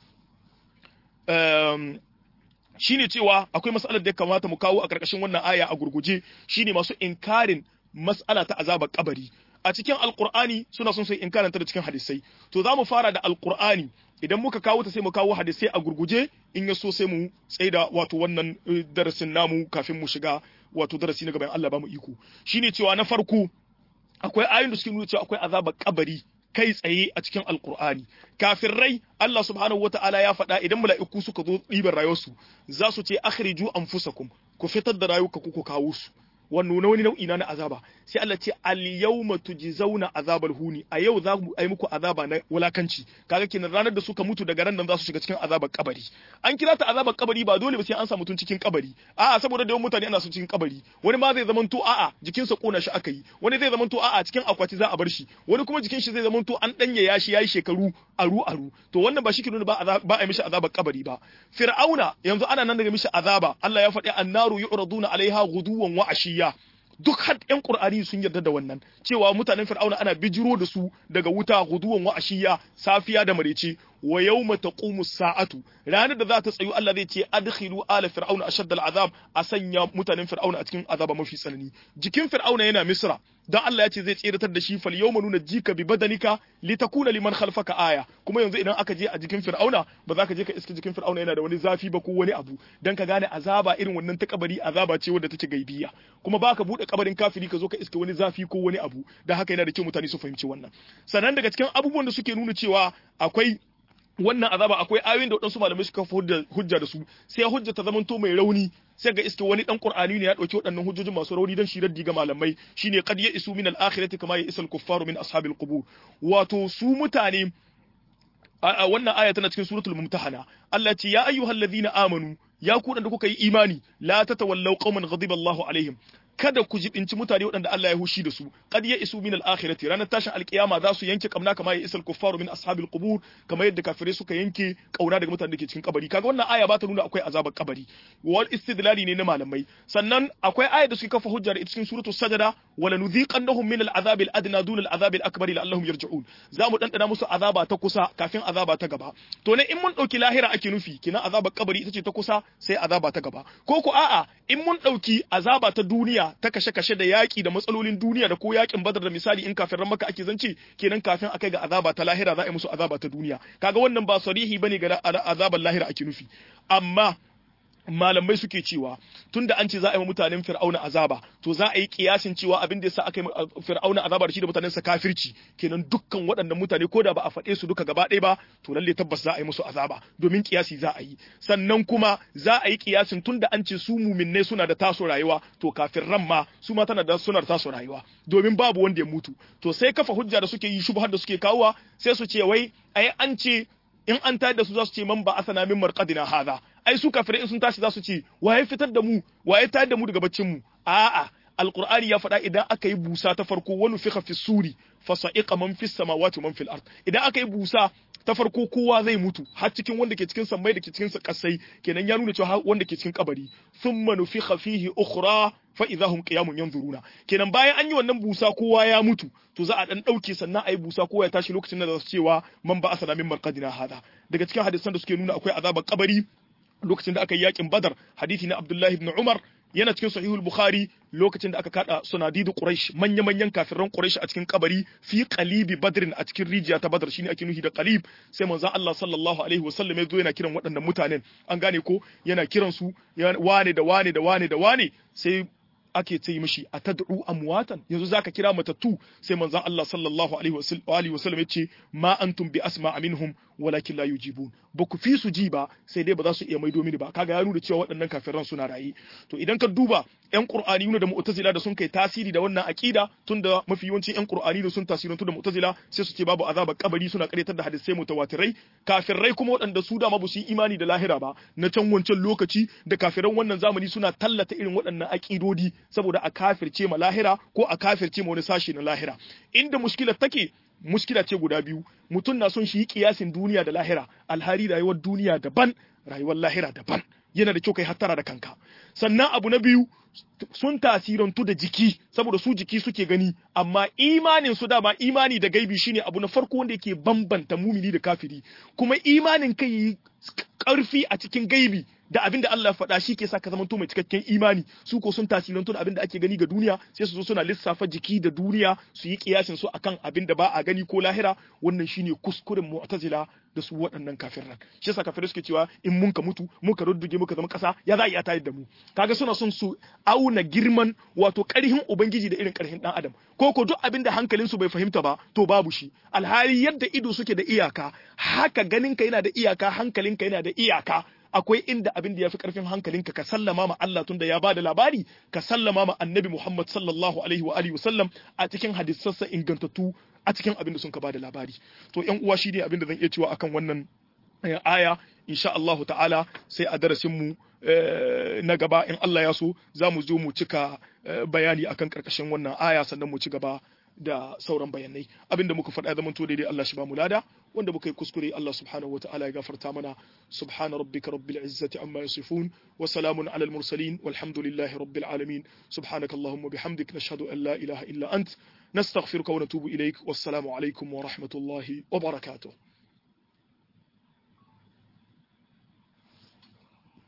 shine cewa akwai mas'alar da ya kamata mu kawo a karkashin wannan aya a gurguje shine masu inkarin mas'ala ta azabar kabari a cikin alqur'ani suna son su inkaranta da cikin hadisai to za mu fara da alqur'ani idan muka kawo ta sai mu kawo hadisai a gurguje in ya so sai mu tsaida wato wannan darasin namu kafin mu shiga wato darasi na gaban Allah ba mu iko shine cewa na farko akwai ayoyin da suke nuna cewa akwai azabar kabari kai tsaye a cikin alkur'ani rai Allah subhanahu wataala ya faɗa idan mala'iku suka zo ɗiban rayuwarsu za su ce akhriju anfusakum ku fitar da rayuka ku ku kawo su wannan wani nau'i na azaba sai Allah ce al yawma tujzauna azabal huni a yau za mu yi muku azaba na wulakanci kaga kenan ranar da suka mutu daga ran nan za su shiga cikin azabar kabari an kira ta azabar kabari ba dole ba sai an sa mutun cikin kabari a'a saboda da mutane ana su cikin kabari wani ma zai zamanto a'a jikinsa kona shi aka yi wani zai zamanto a'a cikin akwati za a bar shi wani kuma jikin shi zai zamanto an danye ya shi yayi shekaru aru aru to wannan ba shi ke nuna ba ba a mishi azabar kabari ba fir'auna yanzu ana nan daga mishi azaba Allah ya faɗi annaru yu'raduna alaiha ghuduwan wa ashiya duk har ƴan Qur'ani sun yarda da wannan cewa mutanen Fir'auna ana bijiro da su daga wuta guduwan wa ashiya safiya da marece wa yawma taqumu sa'atu ranar da za ta tsayu Allah zai ce adkhilu ala fir'auna ashadda al'azab a sanya mutanen Fir'auna a cikin azaba mafi tsanani jikin Fir'auna yana Misra dan Allah ya ce zai tsiratar da shi fal yawma nuna jika bi badanika litakuna liman khalfaka aya kuma yanzu idan aka je a jikin Fir'auna ba za ka je ka iska jikin Fir'auna yana da wani zafi ba ko wani abu dan ka gane azaba irin wannan ta kabari azaba ce wadda take gaibiya kuma baka bude kabarin kafiri ka zo ka iska wani zafi ko wani abu da haka yana da kyau mutane su fahimci wannan sannan daga cikin abubuwan da suke nuna cewa akwai wannan azaba akwai ayoyin da waɗansu malamai suka fi hujja da su sai hujja ta zamanto mai rauni sai ga iske wani dan qur'ani ne ya dauki waɗannan hujjojin masu rauni dan shi raddi ga malamai shine qad ya isu min al-akhirati kama ya isal kuffaru min ashabil qubur wato su mutane wannan aya tana cikin suratul mumtahana Allah ce ya ayyuhallazina amanu ya ku da kuka yi imani la tatawallaw qauman ghadiba Allahu alaihim kada ku jibinci mutane waɗanda Allah ya hushi da su qad ya isu min al-akhirati ranar tashin alkiyama za su yanke kamna kama ya isal kuffaru min ashabil qubur kamar yadda kafirai suka yanke kauna daga mutanen da ke cikin kabari kaga wannan aya ba ta nuna akwai azabar kabari wal istidlali ne na malamai sannan akwai aya da suke kafa hujjar ita cikin suratul sajada wala nudhiqannahum min al-azab al-adna dun al-azab al-akbar la'allahum yarji'un za mu dandana musu azaba ta kusa kafin azaba ta gaba to ne in mun dauki lahira ake nufi kina azabar kabari ita ce ta kusa sai azaba ta gaba ko ku a'a in mun dauki azaba ta duniya ta kashe-kashe da yaƙi da matsalolin duniya da ko yaƙin badar da misali in kafin maka ake zance kenan kafin akai ga azaba ta lahira za a yi musu azaba ta duniya kaga wannan ba sarihi bane ga azabar lahira ake nufi amma malamai suke cewa tunda an ce za a yi mutanen fir'auna azaba to za a yi kiyasin cewa abin da yasa aka yi fir'auna azaba da shi da mutanen sa kafirci kenan dukkan waɗannan mutane ko da ba a faɗe su duka gaba ɗaya ba to lalle tabbas za a yi musu azaba domin kiyasi za a yi sannan kuma za a yi kiyasin tunda an ce su muminai suna da taso rayuwa to kafirran ma su ma tana da suna da taso rayuwa domin babu wanda ya mutu to sai kafa hujja da suke yi shubhar da suke kawowa sai su ce wai ai an ce in an tayar da su za su ce man ba asana min marqadina hadha ai su kafirai in sun tashi za su ce waye fitar da mu waye tayar da mu daga baccin mu a'a alqur'ani ya faɗa idan aka yi busa ta farko wani fiha fi suri fa sa'iqa man fis samawati man fil ard idan aka yi busa ta farko kowa zai mutu har cikin wanda ke cikin sammai da ke cikin kasai kenan ya nuna cewa wanda ke cikin kabari thumma nufikha fihi ukhra fa idahum qiyamun yanzuruna kenan bayan an yi wannan busa kowa ya mutu to za a dan dauke sannan ayi busa kowa ya tashi lokacin da za su cewa man ba asana min marqadina hada daga cikin hadisan da suke nuna akwai azabar kabari lokacin da aka yi yakin badar hadisi na abdullahi ibn umar yana cikin sahihul bukhari lokacin da aka kada sunadidu quraish manya manyan kafiran quraish a cikin kabari fi qalibi badrin a cikin rijiya ta badar shine ake nuhi da qalib sai manzo Allah sallallahu alaihi wasallam ya zo yana kiran waɗannan mutanen an gane ko yana kiran su wane da wane da wane da wane sai ake ce mishi a tad'u amwatan yanzu zaka kira matattu sai manzon Allah sallallahu alaihi wasallam ya ce ma antum bi asma minhum walakin la yujibun ba ku fi su ji ba sai dai ba za su iya maido mini ba kaga ya nuna cewa waɗannan kafiran suna raye to idan ka duba yan qur'ani da mu'tazila da sun kai tasiri da wannan aqida tunda mafi yawancin yan qur'ani da sun tasirantu da mu'tazila sai su ce babu azabar kabari suna karyatar da hadisai mutawatirai kafirai kuma waɗanda su da ma ba su yi imani da lahira ba na can wancan lokaci da kafiran wannan zamani suna tallata irin waɗannan aqidodi saboda a kafirce ma lahira ko a kafirce ma wani sashi na lahira inda mushkilar take muskila ce guda biyu mutum na son shi yi kiyasin duniya da lahira alhali rayuwar duniya daban rayuwar lahira daban yana da kyau kai hattara da kanka sannan abu na biyu sun tasirantu da jiki saboda su jiki suke gani amma imanin su dama imani da gaibi shine abu na farko wanda yake bambanta mumini da kafiri kuma imanin kai yi karfi a cikin gaibi da abin da Allah faɗa shi ke sa ka zamanto mai cikakken imani su ko sun tasirantu da abin da ake gani ga duniya sai su zo suna lissafa jiki da duniya su yi kiyasin su akan abin da ba a gani ko lahira wannan shine kuskuren mu'tazila da su waɗannan kafiran shi yasa kafirai suke cewa in mun ka mutu mun ka rudduge muka zama ƙasa ya za a iya tayar da mu kaga suna son su auna girman wato ƙarhin ubangiji da irin ƙarhin ɗan adam ko ko duk abin da hankalin su bai fahimta ba to babu shi alhali yadda ido suke da iyaka haka ganinka yana da iyaka hankalinka yana da iyaka akwai inda abin da ya fi ƙarfin hankalinka ka sallama ma Allah tunda ya bada labari ka sallama ma annabi Muhammad sallallahu alaihi wa alihi wasallam a cikin hadisassa ingantattu a cikin abin da sun ka bada labari to ƴan uwa shi ne abin da zan iya cewa akan wannan aya insha Allahu ta'ala sai a darasin mu na gaba in Allah ya so za mu zo mu cika bayani akan karkashin wannan aya sannan mu ci gaba da sauran bayanai abinda muka faɗa zaman to daidai Allah shi ba mu lada wanda muka yi kuskure Allah subhanahu wataala ya gafarta mana subhana rabbika rabbil izzati amma yasifun wa salamun alal mursalin walhamdulillahi rabbil alamin subhanaka allahumma bihamdik nashhadu an la ilaha illa ant nastaghfiruka wa natubu ilaik wassalamu alaikum wa rahmatullahi wa barakatuh